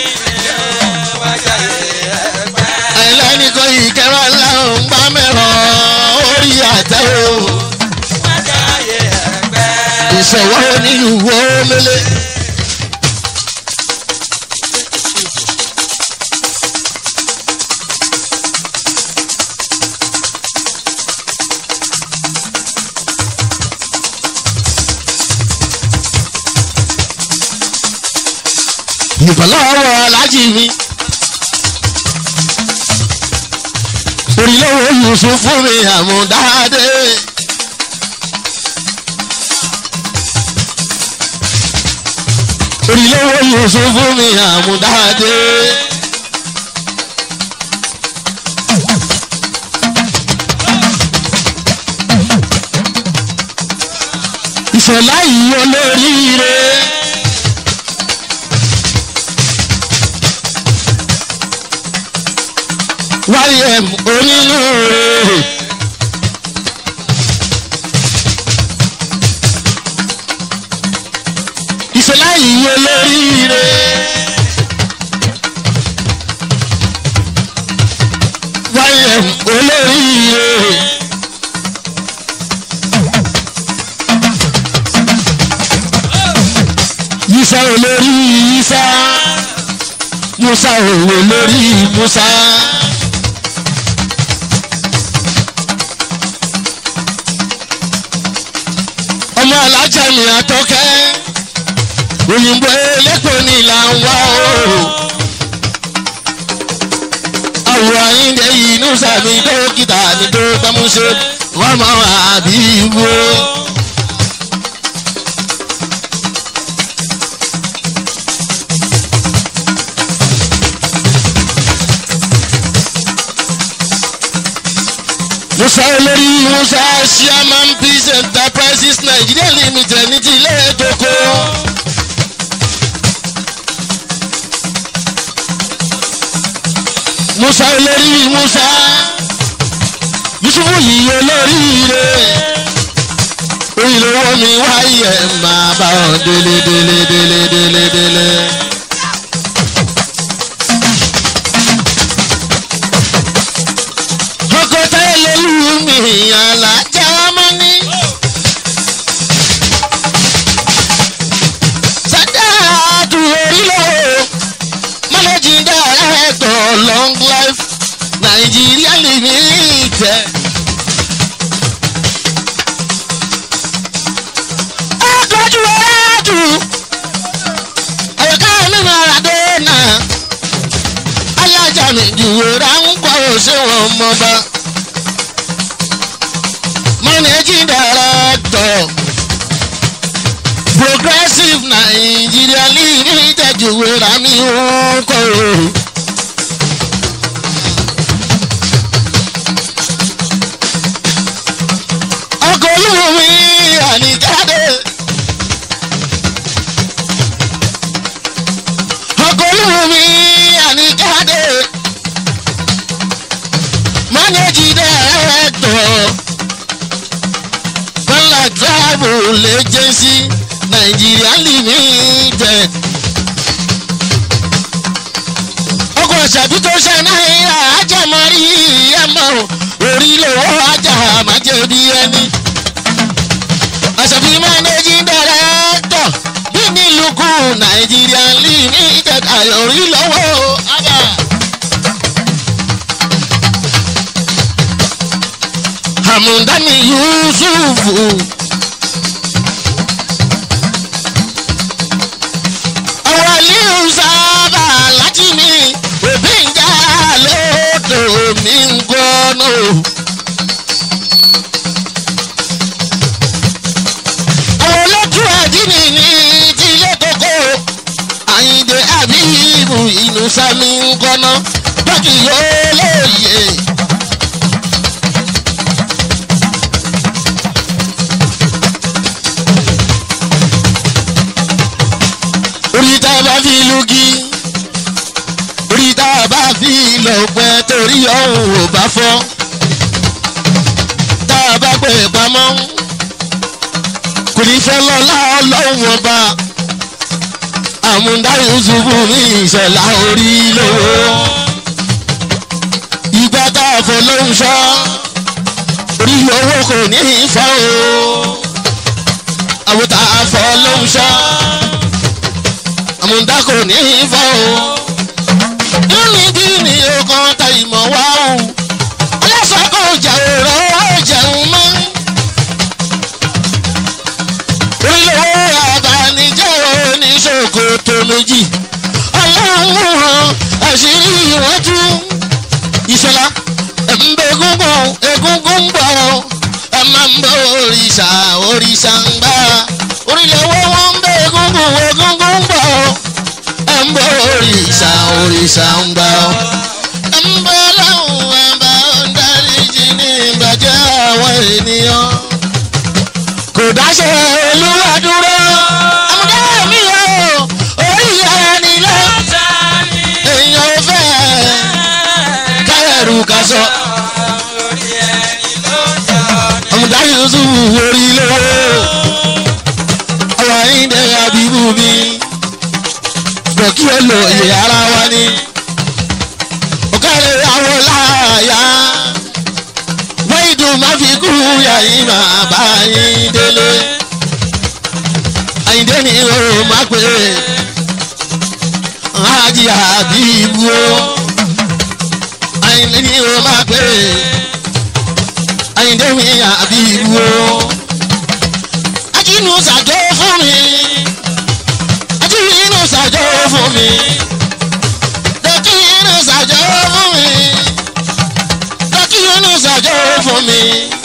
ẹlẹ́nìkan ìkẹ́rọ ńlá ń gbá mẹ́rọ orí àtẹ o. ìṣòwò onílùwò mélé. ìbọ̀lọ́wọ́ alájì mi. orílẹ̀-èdè yusuf fún mi àmúdáadé. orílẹ̀-èdè yusuf fún mi àmúdáadé. ìṣọ̀lá yìí olóríire. ym onínúure. ìṣẹ̀lá yìí olóríire. ym olóríire. yíṣà olórí yíṣà musa òwe lórí musa. ọmọ alájà mi àtọkẹ́ òyìnbó elépo ni là ń wá o. àwọ̀ àyíǹde inú sàmì dókítà mi tó gbámúṣe wọ́n mọ àbí wo. musa olórí musa chairman peace enterprises nigeria limited ní ti ilé ètòkó. musa olórí musa yusufu yìí olóríire ìlówó mi wáyé máa bá ọ délé délé délé délé délé. ọkọ tẹ́lẹ̀ lù mí alájà ọmọ ní. sádàtú orílẹ̀ managing director long life nigeria limited. akọ́jú ẹ̀ẹ́dù ẹ̀ka nínú àràdé náà alájà mi jùwé ráńpọ̀ òṣèwọ̀n mọ́ba managing director progressive nigeria limited jùwé rámi òǹkọ̀ o. ọkọ̀ olúmi àníjáde. ọkọ̀ olúmi àníjáde. managing director bọ́lá travel agency nigeria limited. ọkọ̀ ṣàbí tó ṣe náírà ajámọ́rí ẹ̀mọ́ orí lówó ajá májèbí ẹni. àṣàbí managing director bí nílùkù nigeria limited àyọ̀rí lọ́wọ́ abà. hamudani yusufu. àwọn aliyu sábà láti mi òbí ń já lóòótọ́ mi ń gbọ́nà. àwọn olójú àdínì ní tilé kókó àyíǹde àbíbù inú sami ń gbọ́nà bákì yóò lóye. orí tá a bá fi lùgì orí tá a bá fi lọ̀pẹ́ torí ọ̀hún ò bá fọ́ tá a bá pè pamọ́ kò ní fẹ́ lọ́lá ọlọ́run ọba àmúdá yusufu ní ìṣẹ̀lá orí lówó ìgbà tá a fọ lóhùn sọ orí owó kò ní í fọ́ o àwòtá a fọ lóhùn sọ àmúdá kò ní í fọ́ o nínú bí ni ọkàn ta ìmọ̀ wá o ọlọ́sàn kò jẹun rẹ̀ jẹun mọ́ olówó abanijẹ́ oníṣòkòtò méjì ọlọ́run hàn àṣírí wọn tú ìṣọlá ẹ̀ǹbẹ̀ egungun egungun ń bọ̀ ẹ máa ń bọ̀ òrìṣà òrìṣà ń gbà orílẹ̀-èwọ̀ wọn ń bẹ̀ egungun egungun ń bọ̀ ẹ ń bọ̀ òrìṣà òrìṣà ń gbà ẹ ń bọ̀ ọlọ́run ẹ̀bà ń dáríjì ní ìbàjẹ́ àwọn ènìyàn kò dáṣe olúwa dúró. àmúdá mi ò orí ẹni lọ. èèyàn ò fẹ́ káyọ̀rù ká sọ. àmúdá yusuf orí lówó. ọ̀rọ̀ ayíǹde abibu mi. bọ̀ kí ó lo iye ara wa ni. ọ̀kàrẹ̀ àwọn láàyà wọ́n ìdùn má fi kú yàyí máa bá yín délé. àyíndé ni o má pè é ájì àbíbu o. àyíndé ni o má pè é àyíndé mi àbíbu o. ajínú ṣàjọ fún mi ajínú ṣàjọ fún mi dọ́kínú ṣàjọ fún mi lọ́kì inú ṣàjọ fún mi.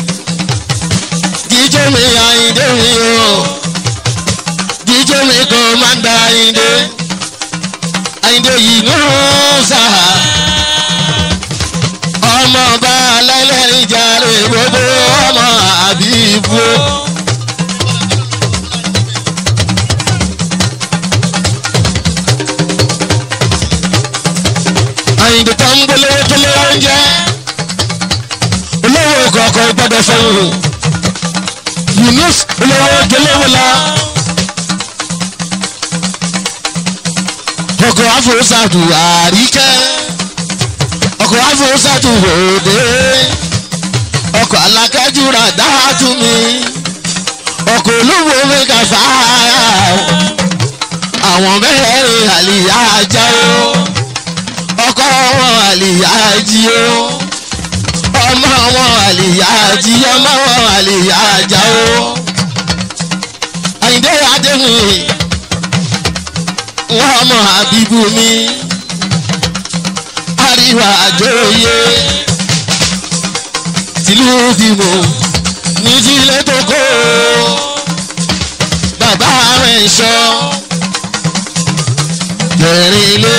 jíjẹ́ mi àyíndé mi o. jíjẹ́ mi kò máa ń da àyíndé. àyíndé yìí ló ń sà. ọmọ ọba alẹ́lẹ́rìn jàre gbogbo ọmọ àbíbu. àyíndé tó ń gbélé tó lé oúnjẹ olówó kọ̀ọ̀kan gbọ́dọ̀ fẹ́ràn yunus olówó jọlọ́wọ́ la. ọkọ̀ afurusatu àríkẹ́ ọkọ̀ afurusatu òde ọkọ̀ alákẹ́jùra dáhàtú mi ọkọ̀ olúwo mẹ́ka fàáyà àwọn mẹ́rin àlìyá ajá o ọkọ̀ wọn àlìyá jí o ọmọ wọn àlìyá jí ọmọ wọn àlìyá ajá o àyìndé adéhùn wọn ọmọ àbíbú mi àríwá àjòyè tìlú bímọ ní tílé tó kó bàbá rẹ̀ sọ kẹrin ilé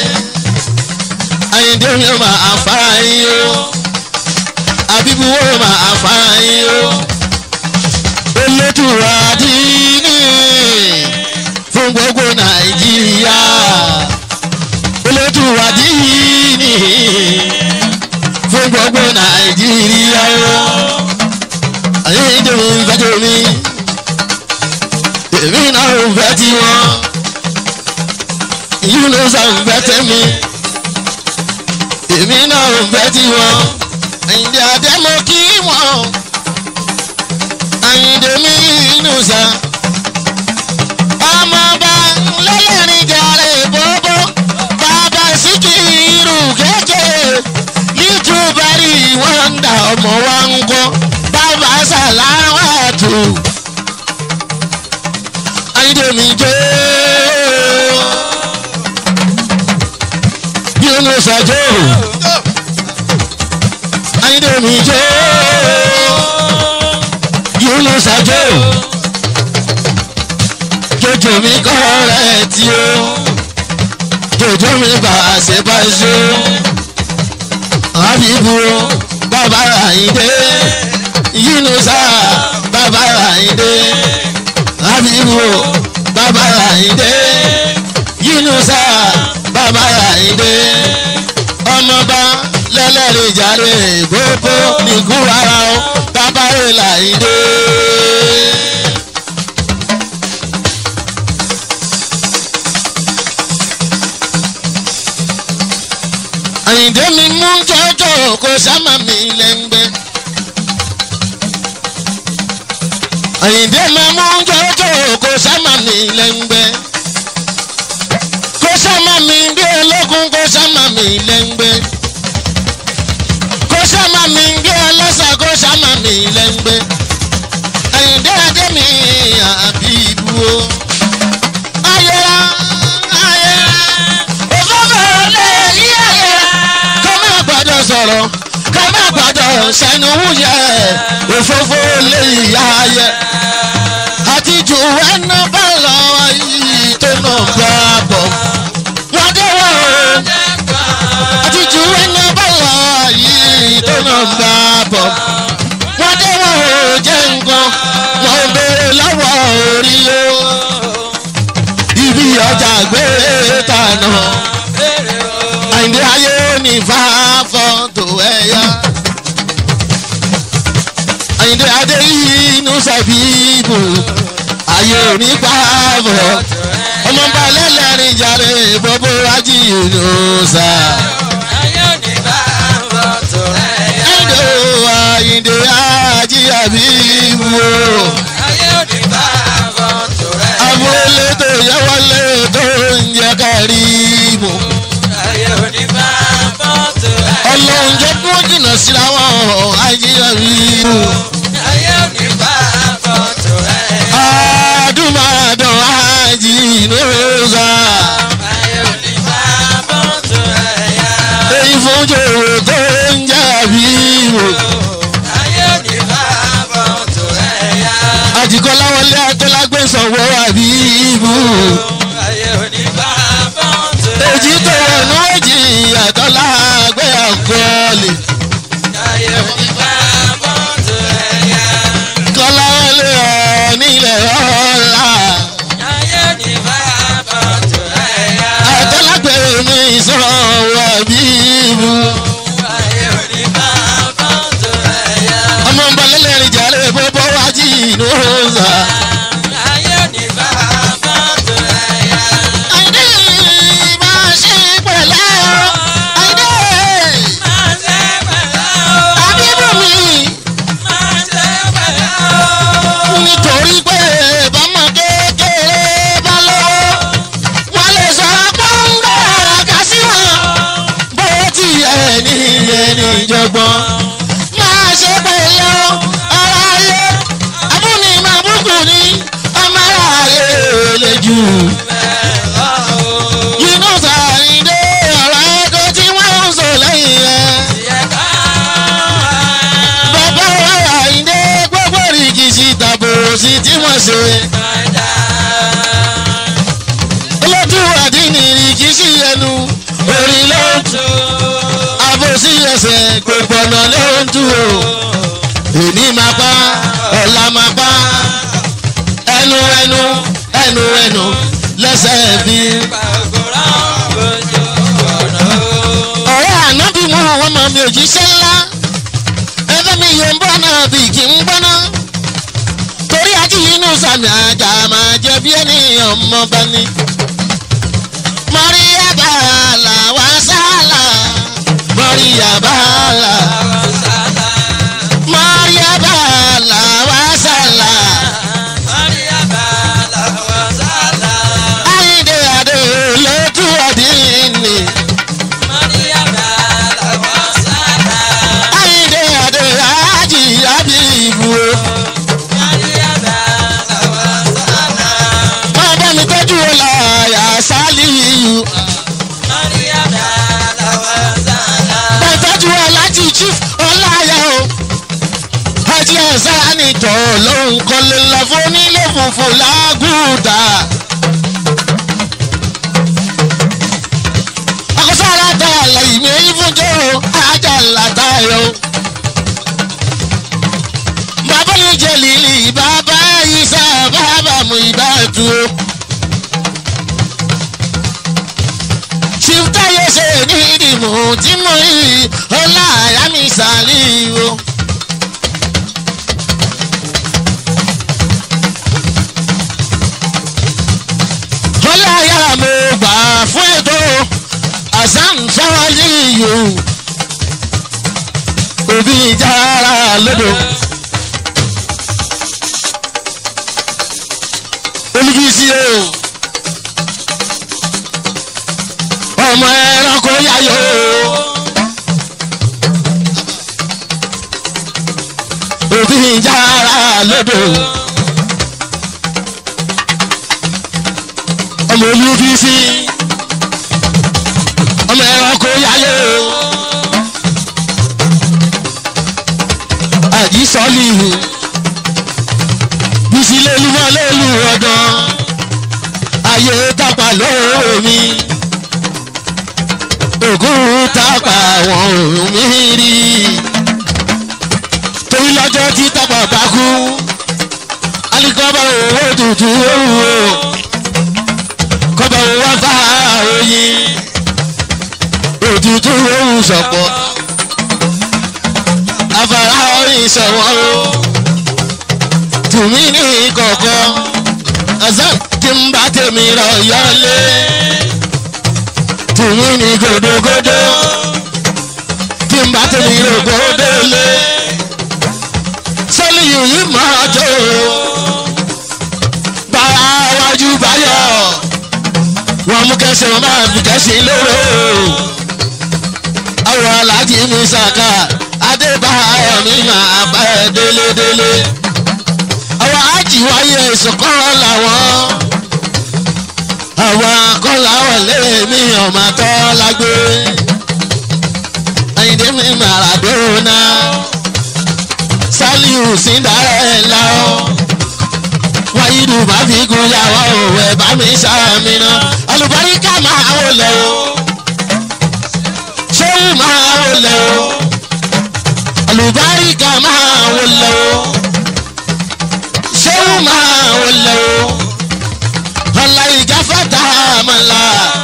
àyíndé mi ò máa fara yín o àbíbú wo máa fara yín o elétùrà dínì fún gbogbo nàìjíríà elétùrà dínì fún gbogbo nàìjíríà o àyíndé mi ń fẹ́ tó mi èmi náà ń fẹ́ tiwọn yunus àǹfẹ́ tẹ́mi èmi náà ń fẹ́ tiwọn àyíndé àdẹ́mọ kí wọ́n àyíndé mi yunusa ọmọọba lẹ́lẹ́rìn gàrẹ́ bóbó bàbá síkìrù kékeré nítúbárì wọ́n ń dà ọmọ wa ń kọ́ bàbá sàláwàtò àyíndé mi jẹ́ yunus àjò àyíndé mi jẹ́ yunus àjò jòjò mi kọ́ rẹ̀ tí ó jòjò mi bá a ṣe bá ṣe àbíbu bàbá àyíndé yunusa bàbá àyíndé àbíbu bàbá àyíndé yunusa bàbá àyíndé ọmọba lẹ́lẹ́rìí jàre gbogbo nìkú ara ó bàbá rẹ̀ làyíndé. àyíndé mi mú jọjọ kó sámà mi lẹ́ngbẹ́. àyíndé mi mú jọjọ kó sámà mi lẹ́ngbẹ́. kó sámà mi bí ológun kó sámà mi lẹ́ngbẹ́. kó sámà mi bí ọlọ́sà kó sámà mi lẹ́ngbẹ́. àyíndé adé mi àbí ibú o. ayẹra ayẹra òfófó lè yí ayẹra ká má gbọ́dọ̀ sọ̀rọ̀ ká má gbọ́dọ̀ sẹ́nu wúyẹ òfófó lè yá ayẹ. àti jù ẹnu bá lọ yìí tó nà bá bọ̀. wọ́n dé wọ́n o àti jù ẹnu bá lọ yìí tó nà bá bọ̀. wọ́n dé wọ́n o jẹ́ nǹkan wọ́n béèrè lọ́wọ́ orí o. ibi ọjà gbé tànà àyìndé ayé ní fàáfọ́tò ẹ̀yà. àyìndé adé inú sàbíbù ayé ní pààbọ̀ ọmọ bá lẹ́lẹ́rìn jàre bọ́bọ́ ají inú sà. ẹ̀dọ̀ àyìndé ají àbíbù abúlé tó yẹ wọlé tó ń jẹ kárí mọ́. ọlọ́run jẹ́ kí wọ́n jìnnà síra wọn ajíyàrí. àdùmàdàn àjìnnúza. èyí fún jòrò tó ń jà bí wò. àjìkọ́lá wọlé atọ́lágbé sanwó àbí ibù. èjì tó wọnú èjì àtọ́lá gbé àkọọ́lẹ̀. lẹ́sẹ̀ gbogbo ọ̀nà ló ń tú o èmi máa pa ọ̀la máa pa ẹnu ẹnu ẹnu ẹnu lẹ́sẹ̀ bí. ọ̀rẹ́ ànábì mú àwọn ọmọ mi òjíṣẹ́ ńlá ẹgbẹ́ mi yóò ń bọ́ náà bí kì í ń gbọ́ná torí ají inú sàmì àjà máa jẹ bí ẹni ọmọ bá ní. mọ̀ríyá bàálà wá sálà mọ̀ríyá bàálà mọ̀ríyá bàálà wá sálà. Ayíǹde àdó lójú ọ̀dín ni. Ayíǹde àdó ájì ábíbù o. Máa bá mi tọ́jú ọ̀la sálíyù. Bá tọ́jú ọ̀làjì chief ọláyà o. Hajj Hassani tọ̀ lóhùn kọ́lé ńlá fún onílé funfun lágùdà. Akọ́sára ta àlàyé mi ìfúnjọ́ ajá làtà yọ. Bàbá mi jẹ lílì bàbá Isa bàbá mu ìbátu o. Ṣìftà yóò ṣe ní ìdìbò tí mo rí ọlá àyà mi sàlì o. ọlá àyà mo gbà fún ètò àṣàm sáwálì yòó. Òbí ìjára lódò. olùbísí o ọmọ ẹranko yáyọ òbí ìjára lódò ọmọ olùbísí ọmọ ẹranko yáyọ àjísọ́lì bísí lélúmọ́ lélú ọdán ayé tápà lóòrò mi ògùn tápà àwọn òun mi rí torí lọ́jọ́ tí tápà bá kú alikọ́bà owó tutù owó kọ́bà owó fà oyin òtútù owó sọ̀pọ̀ afárá orin sọ̀wọ́ o tùmí ní kọ̀ọ̀kọ́ azan tí ń bá tèmi rọ̀ yọlé tùmí ní gòdògòdò tí ń bá tèmi rọ̀ gòdòlé sọ́lì yìí máa jó bára wájú báyọ̀ wọ́n mú kẹsẹ̀ wọn máa fi kẹsì lóró àwọn aláàjì mi sàkà adébáyọ̀ mi máa bá ẹ délédélé àwọn ájì wáyé ìsọ̀kọ́ làwọn àwọn akọ́là wọlé mi ọmọ tọ́ lágbé ayíǹde mi Maradona Saliu Cinderella wáyídù bá fi gun yàwó òwe bá mi sàmìnà alùbáríkà máa wọlé o ṣéwù máa wọlé o alùbáríkà máa wọlé o ṣéwù máa wọlé o aláìgáfàtà àmàlà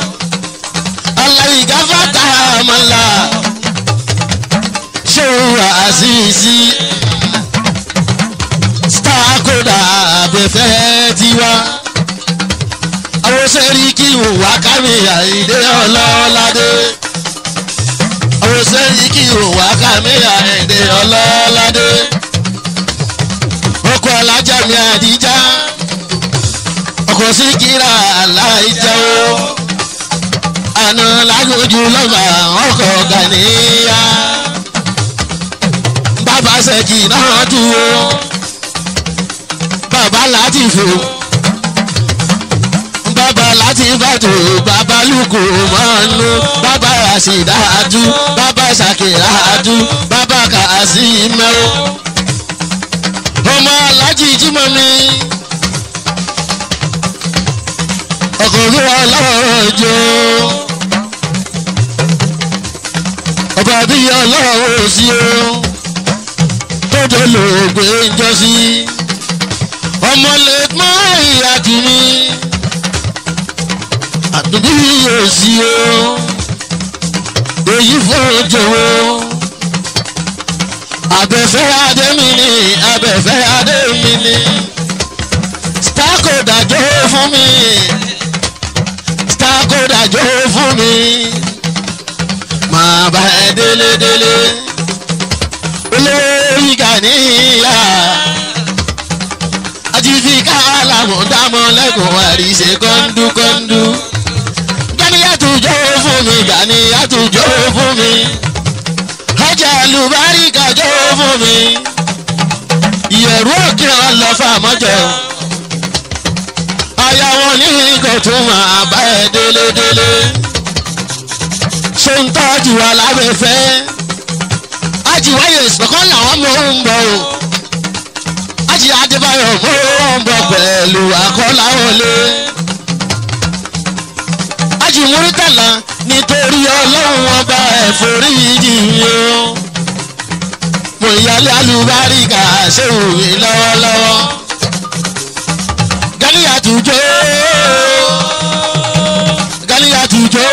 aláìgáfàtà àmàlà ṣéwù àṣìṣì stakoda abẹ́fẹ́ tiwa àwọn sẹ́ríkì wà kámi àìdé ọlọ́ládé àwọn sẹ́ríkì wà kámi àìdé ọlọ́ládé ọkọ̀ alájà mi àdíjà ọkọ̀ síkírà aláìjẹ́ o àná lágójú lọ́mà ọkọ̀ gàníyà bàbá sẹ́kì náà dúró bàbá láti fò bàbá láti bàtò bàbá lùkù mọ́nú bàbá àṣìdáàdú bàbá ṣàkìràdú bàbá kàásì mẹ́wọ́ ọmọ alájí jímọ̀ mi ọkọ̀ olúwa lọ́jọ́ ọba dàbí ọlọ́run sí o tó dolóògbé ń jọ sí ọmọ lè mọ ìyá jù mí àdúgbò yóò sí o èyí fún jòwó abẹ́fẹ́ adémi ni abẹ́fẹ́ adémi ni stako dájọ́ fún mi stako dájọ́ fún mi máa bá ẹ délédélé olórí gàníyà àjìfi káàlámù dámọ̀ lẹ́kùn àríṣe kọ́ńdúkọ́ńdú gàníyàtú jó fún mi gàníyàtú jó fún mi ọjà àlùbáríkà jó fún mi ìyẹ̀rú òkè ọlọ́fà mọ́jọ aya wọn ní kò tún máa bá ẹ délédélé ṣé ń tọ́jú alábẹ́fẹ́ ajiwáyé ìsọ̀kan làwọn mọ̀ ń bọ̀ o aji adébáyọ̀ mọ̀ ń bọ̀ pẹ̀lú akọ́láwọlé aji múrítàlá nítorí ọlọ́run ọba ẹ̀fọ́ríjì mi o mo ìyálé alùbáríkà ṣé òwe lọ́wọ́lọ́wọ́ gánìyàtú jó gánìyàtú jó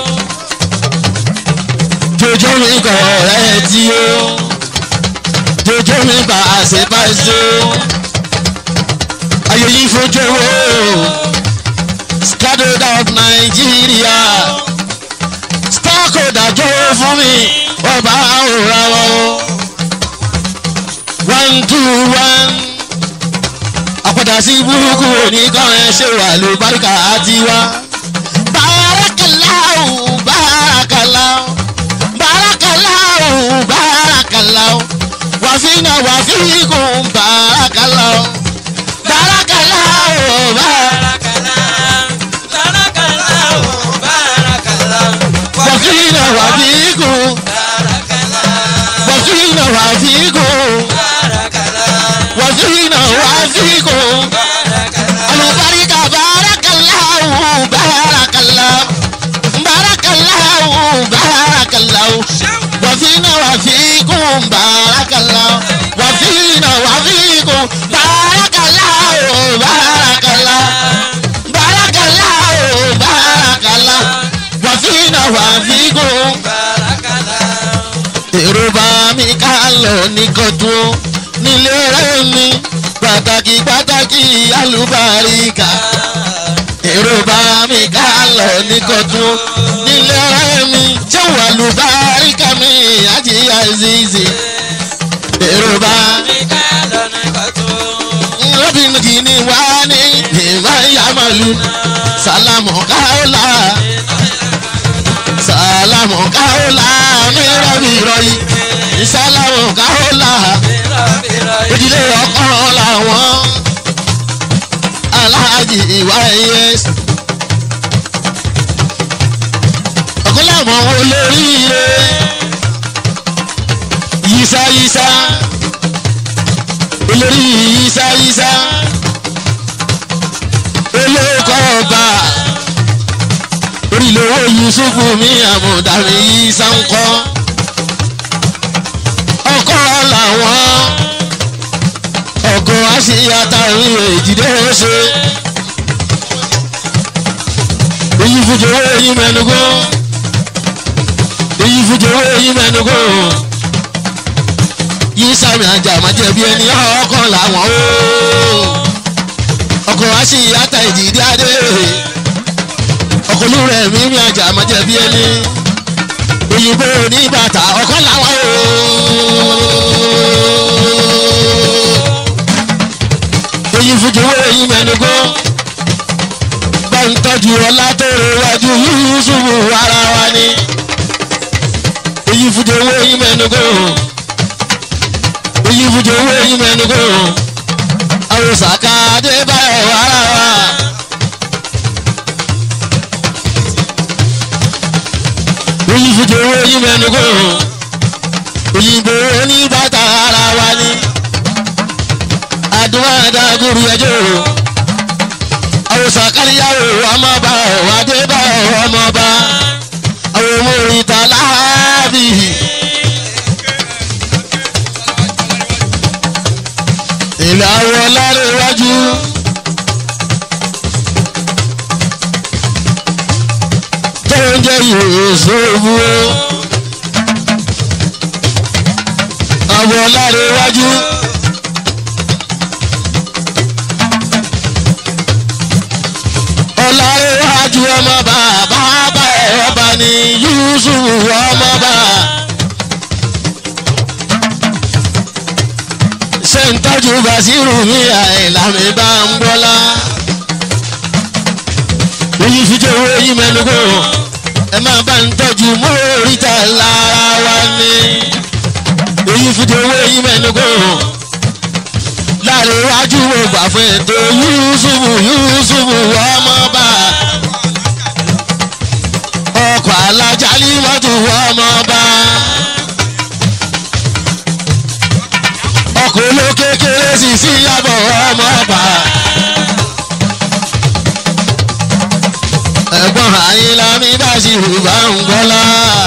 jojo mi kọ ẹ tí o jojo mi bá a ṣe bá ṣe o ayé yìí fojú o scattered of Nigeria stockholder jó fún mi ọba òra wọn o one two one àpàdà sí burúkú oníkan ẹ ṣe wà ló báríkà àti wá bárakàláwù bárakàláwù bárakàláwù bárakàláwù wàfínà wàfíkùn bárakàláwù bárakàláwù bárakàláwù. wàfínà wàfíkùn wàfínà wàfíkùn wàfínà wàfíkùn alubarika barakallahu barakallahu barakallahu barakallahu wàfínà wàfíkùn barakallahu wàfínà wàfíkùn barakallahu barakallahu barakallahu barakallahu wàfínà wàfíkùn èrò bá mi ká lọ ní kọtún nílé ọ̀rẹ́ mi pàtàkì pàtàkì alùbáríkà èrò bá mi ká lọ ní kọtún nílé ọ̀rẹ́ mi jẹ́wọ́ alùbáríkà mi àti àzìzì èrò bá lọ́bìnrin kì í ní wá ní ìmọ̀ ìyàmọ̀lú sálámù káólà sálámù káólà mi rọ́bì rọ́yì sálámù káólà ìdílé ọkọ làwọn aláàjì ìwà es ọkọ làwọn olóríire yísáyísá olórí yísáyísá olóko ọba orílẹ̀-èdè yusufu mi àmọ̀dàmí yísá ń kọ́ ọkọ làwọn ọkọ àṣeyàtà òun èjìdé ṣe èyí fújòwò èyí mẹnugó èyí fújòwò èyí mẹnugó yìí sàmì àjà àmàjẹbí ẹni ọkọ làwọn o ọkọ àṣeyàtà èjìdé adé ọkọ olúrẹ mímí àjà àmàjẹbí ẹni òyìnbó oníbàtà ọkọ làwọn o èyí fújòwò èyí mẹnugó bá ń tọ́jú ọlá tó rẹwájú yúúsùfù ara wa ni èyí fújòwò èyí mẹnugó èyí fújòwò èyí mẹnugó àwòsàkà adébáyọ̀ ara wa. èyí fújòwò èyí mẹnugó òyìnbó oníbàtà ara wa ni àdúrà dàgùrù ẹjọ́ àwòsàn káríyàwó ọmọọba ọ̀wádébà ọmọọba àwọn ọmọ ìta láàbì ilẹ̀ awọ lára iwájú. tó ń jẹ́ Yusufu awọ lára iwájú. ọlárẹ̀wájú ọmọ bàbá bá ọba ní Yusufu ọmọ bá. ṣé ń tọ́jú Basiru mi àìlà mi bá ń bọ́lá. oyin fi jẹ́ owó yín mẹ́nugbó ẹ máa bá ń tọ́jú mọ́ríta lára wa ní. oyin fi jẹ́ owó yín mẹ́nugbó láàrin iwájú wo gbà fún ètò Yusufu Yusufu ọmọ bá ọkọ̀ alájà ní mọ́tò ọmọ bá ọkọ̀ olókèkèrè sì sí yàbọ̀ ọmọ bá ẹ̀gbọ́n àyìnlá mi bá sì rú bá ń gbọ́lá.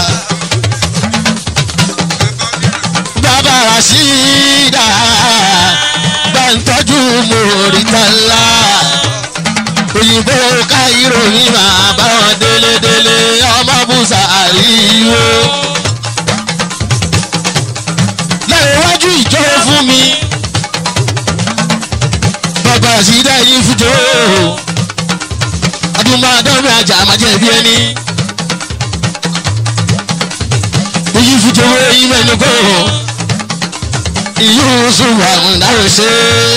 bàbá Rasheeda bá ń tọ́jú mòrítàlá òyìnbó káyírò ní máa bá wọn délédélé ọmọ bùsà àríwó. lẹ́yìn iwájú ìjọ fún mi bàbá àṣìdá yìí fújò adúmọ̀dọ́mí àjà àmàjẹ̀bí ẹni. Oyin fújò eyín mẹ́nu kọ́ Yusuf àmúdáwò ṣe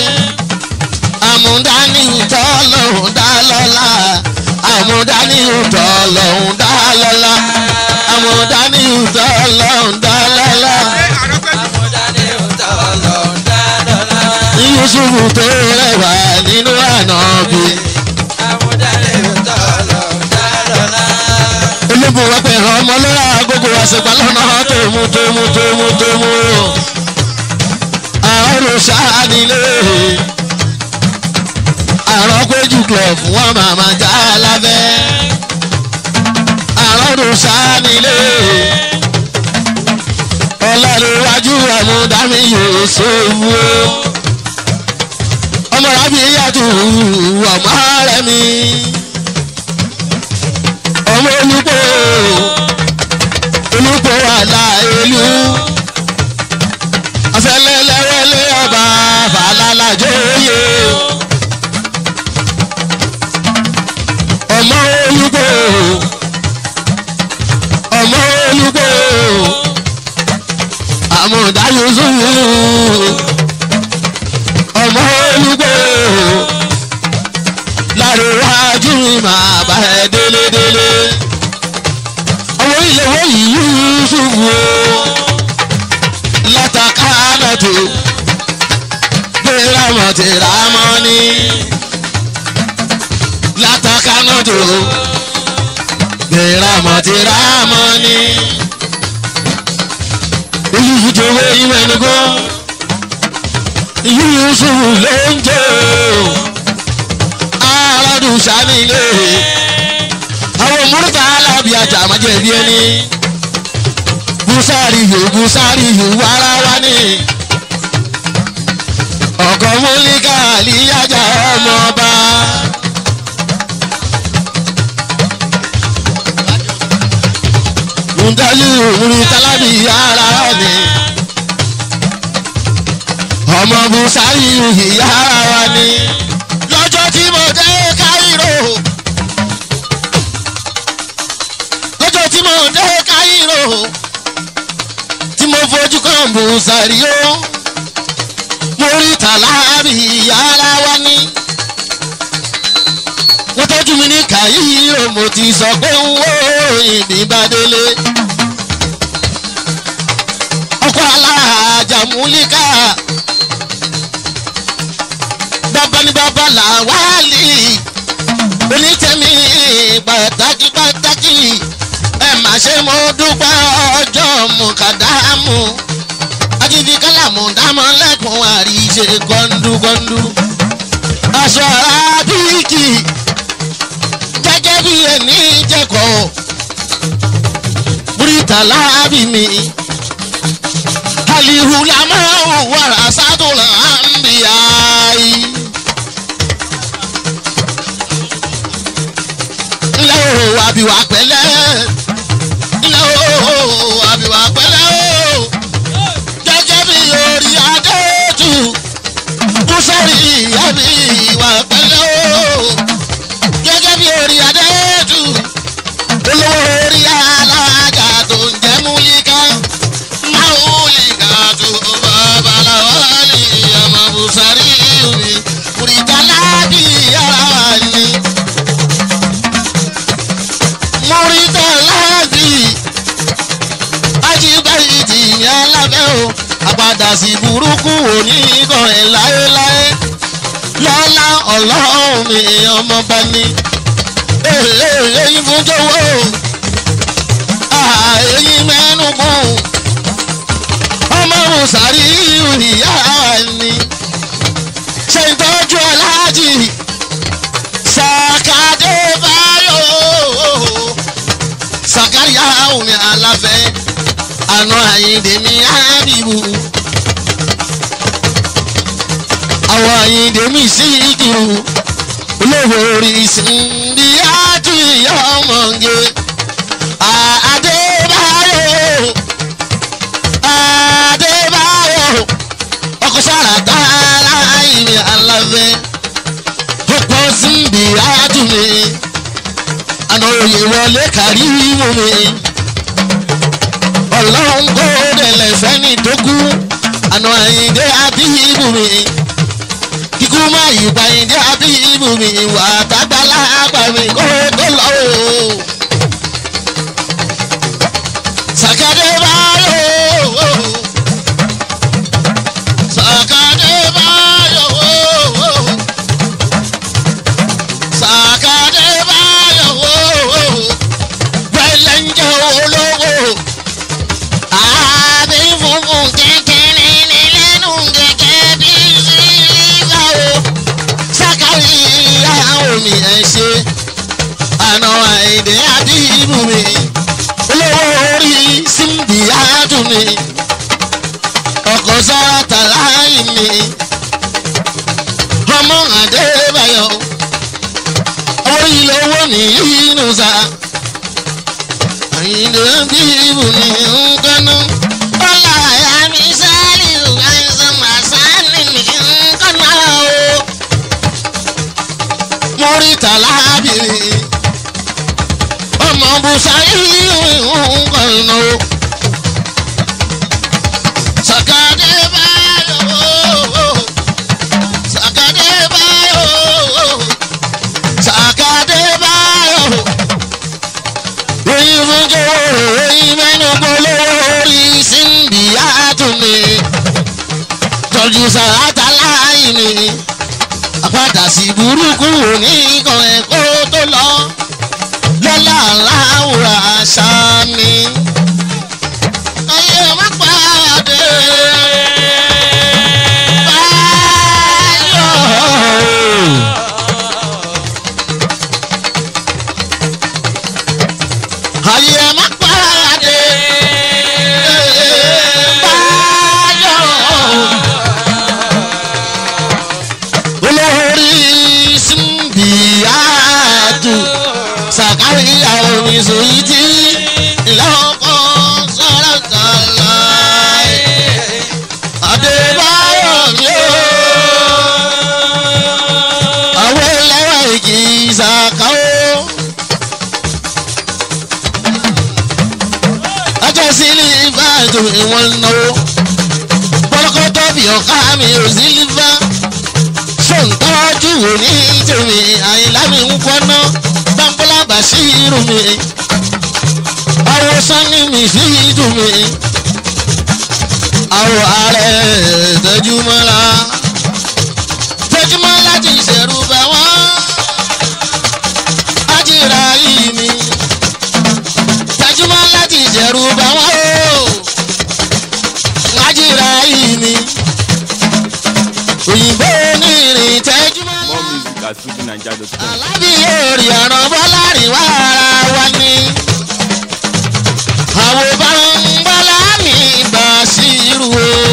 àmúdání ìtọ́ lọ́hùn dá lọ́la àmúdání ìtọ́ lọ́hùn dá lọ́la àmúdání ìtọ́ lọ́hùn dá lọ́la Àmúdání òótọ́ lọ ń dá lọ́la. Yusuf tó rẹwà nínú ànábì Àmúdání òótọ́ lọ ń dá lọ́la. ológun wọ́n pẹ̀lú ọmọ lọ́la gbogbo àṣegbà lọ́nà tòmú tòmú tòmú tòmú àrùn sáà nílé àrùn péjú club wọn màmá já lábẹ́ àrùn sáà nílé ọlọ́run àmúdámi yóò sówó ọmọ rábì yàtọ̀ ọmọ rẹ̀ mi ọmọ olùkọ́ olùkọ́ àlàyélú afẹ́lẹ́lẹ́wẹ́lẹ́ ọba fàlàlàjòyè ọmọ olùkọ́ ọmọ olùkọ́ àmọ̀dá yusufu ọmọ olùkọ́ láàrin wájú mi máa bá ẹ délédélé ọmọ ìyẹ̀wò yìí yusufu látàkánà tó gbéra mọ̀tìrà mọ́ni látàkánà tó gbéra mọ̀tìrà mọ́ni olùfùjọwé ìmẹ̀nugọ́ yusufu ló ń jẹ́ aládùn sanilé àwọn múrítà alábì ajá àmàjẹ̀bí ẹni busari yòó busari yòó wàrà wá ní ọkọ̀ múlíkà àlíyájà ọmọọba. Mùdájú múri tálábì yàrá ni ọmọ busari yòó yàrá wá ní lọ́jọ́ tí mo dé káírò lọ́jọ́ tí mo dé káírò tí mo fojú kan busari o mo rí tàlábì yàrá wá ní wọ́n tọ́jú mi ní káírò mo ti sọ pé ń wó ìbí bá délé ọkọ̀ alájà múlíkà bàbá ní bàbá làwálì onítẹ̀mí pàtàkì pàtàkì ẹ má ṣe mo dúpẹ́ ọjọ́ mùkàdámù ajínigbé kálàmù dámọ́ lẹ́kùn àríṣe gọ́ndúgọ́ndú aṣọ arábíkì gẹ́gẹ́ bí ẹni jẹ́kọ̀ọ́ múrítà láàbì mi alihulama warasatul anbiyai. ilé o àbíwá pẹ̀lẹ́ ilé o àbíwá pẹ̀lẹ́ o gẹ́gẹ́ bí orí adéjú kúsẹ́rì àbíwá pẹ̀lẹ́ o gẹ́gẹ́ bí orí adéjú olówó orí alága tó ń jẹ́ múlíkà máwùlíkà tó babaláwo ní ọmọ bùsàrí mi kùrìtàlá bí ara ni múrítàlá bí ajíbáyìí ti yàn lábẹ́ o àpàdà sí burúkú òní kan ẹ̀ láéláé lọ́lá ọlọ́run mi ọmọ bá ní èyí fún jọ̀wọ́ èyí mẹ́nu mú ọmọ mùsàrí ìyá ni ṣe ìtọ́jú aláàjì sàkàdé báyọ̀ sàkàríyá omi aláfẹ́ àná àyíǹde mi ábìbù àwọn àyíǹde mi sí ìkìrù olówó orí ìsìnbí àtúnyọ ọmọge Adébáyọ̀ Adébáyọ̀ ọkọ sàràtà aláìní aláfẹ́ ọ̀pọ̀ síbi àtúnmí àná òye wọlé kárí mú mi ọlọ́run kó dẹ̀lẹ̀ fẹ́ni tó kú àná àyíndé àbíbù mi kíkú má yípa àyíndé àbíbù mi wà tágbálá àgbà mi kó tó lọ o. sàkàdé báyọ̀ sàkàdé báyọ̀ sàkàdé báyọ̀ pẹ̀lẹ́ ń jẹ́ olówó àbí funfun kékeré ní lẹ́nu gẹ́gẹ́ bí sílífà o sákàrí omi ẹ̀ ṣe àná àìdè àbíbù mi olówó orí síndì àdùn mi ọkọ̀ sára tàláì mi ọmọ àdébáyọ̀ orí lówó ní inú sa àyìnbó bíbù ní nkánú. ọlá àyà mi sáré àìsàn màsánì mi nkánú o. mo rí tàlábìrì ọmọ bùsáyì nkánú. sàkàdé báyọ̀ sàkàdé báyọ̀ sàkàdé báyọ̀ oyin fúnjọ oyin mẹ́nu polówó orí síndì àtúnni tọ́jú sàrátà láàyè ni àpàdà sí burúkú òní kan ẹ̀kọ́ tó lọ lọ́lá aláwòrán àṣà mi. ayé má pàdé báyọ̀. ayé má pàdé báyọ̀ olórí símbíàtù sàkáríyà oníṣòwò tí ìlọ́kọ̀ sọ̀rọ̀ tààlà adébáyọ̀ mi ò àwọn ẹlẹ́wà ìjì ìsàkáwó. ọjọ́ sílífà tó ìwọ̀n náwó pọ́lọ́kọ́tọ́ bí ọ̀ká mi ò sílífà ṣòǹtọ́jú wò ní tèmi àyìnlá mi ń kọ́ná bámbọ́lá bàṣírù mi àwòsàn ní mi sí ìdùn mi àwọ̀ ààrẹ tẹjúmọ́lá tẹjúmọ́lá ti ṣẹ̀rù bá wọ́n ájìrà yìí mi tẹjúmọ́ láti ṣẹ̀rù bá wọ́n o ájìrà yìí mi òyìnbó onírìn tẹjúmọ́ More music at fujininja.com. alábí èrè ọ̀rọ̀ bọ́lá rìn wá ara wa ni àwọn bá ń bọ́lá mi bá sí irú o.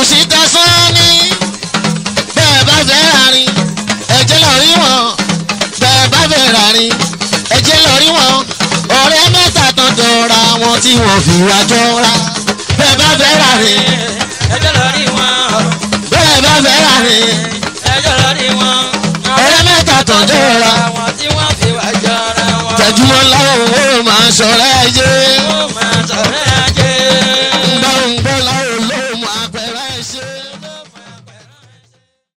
síta sọ́ọ́ni bẹ́ẹ̀ bá fẹ́ rárin ẹ̀jẹ̀ lọ rí wọn bẹ́ẹ̀ bá fẹ́ rárin ẹ̀jẹ̀ lọ rí wọn ọ̀rẹ́ mẹ́ta tán jọra wọn tí wọ́n fi wá jọra bẹ́ẹ̀ bá fẹ́ rárin ẹjọ́ lórí wọn bẹ́ẹ̀ bá fẹ́ rárin ẹjọ́ lórí wọn. ọ̀rẹ́ mẹ́ta tán jọra àwọn tí wọ́n fi wá jọra wọn. tẹ̀jú wọn láwọn ò máa ṣọ̀rẹ́ ẹ̀jẹ̀.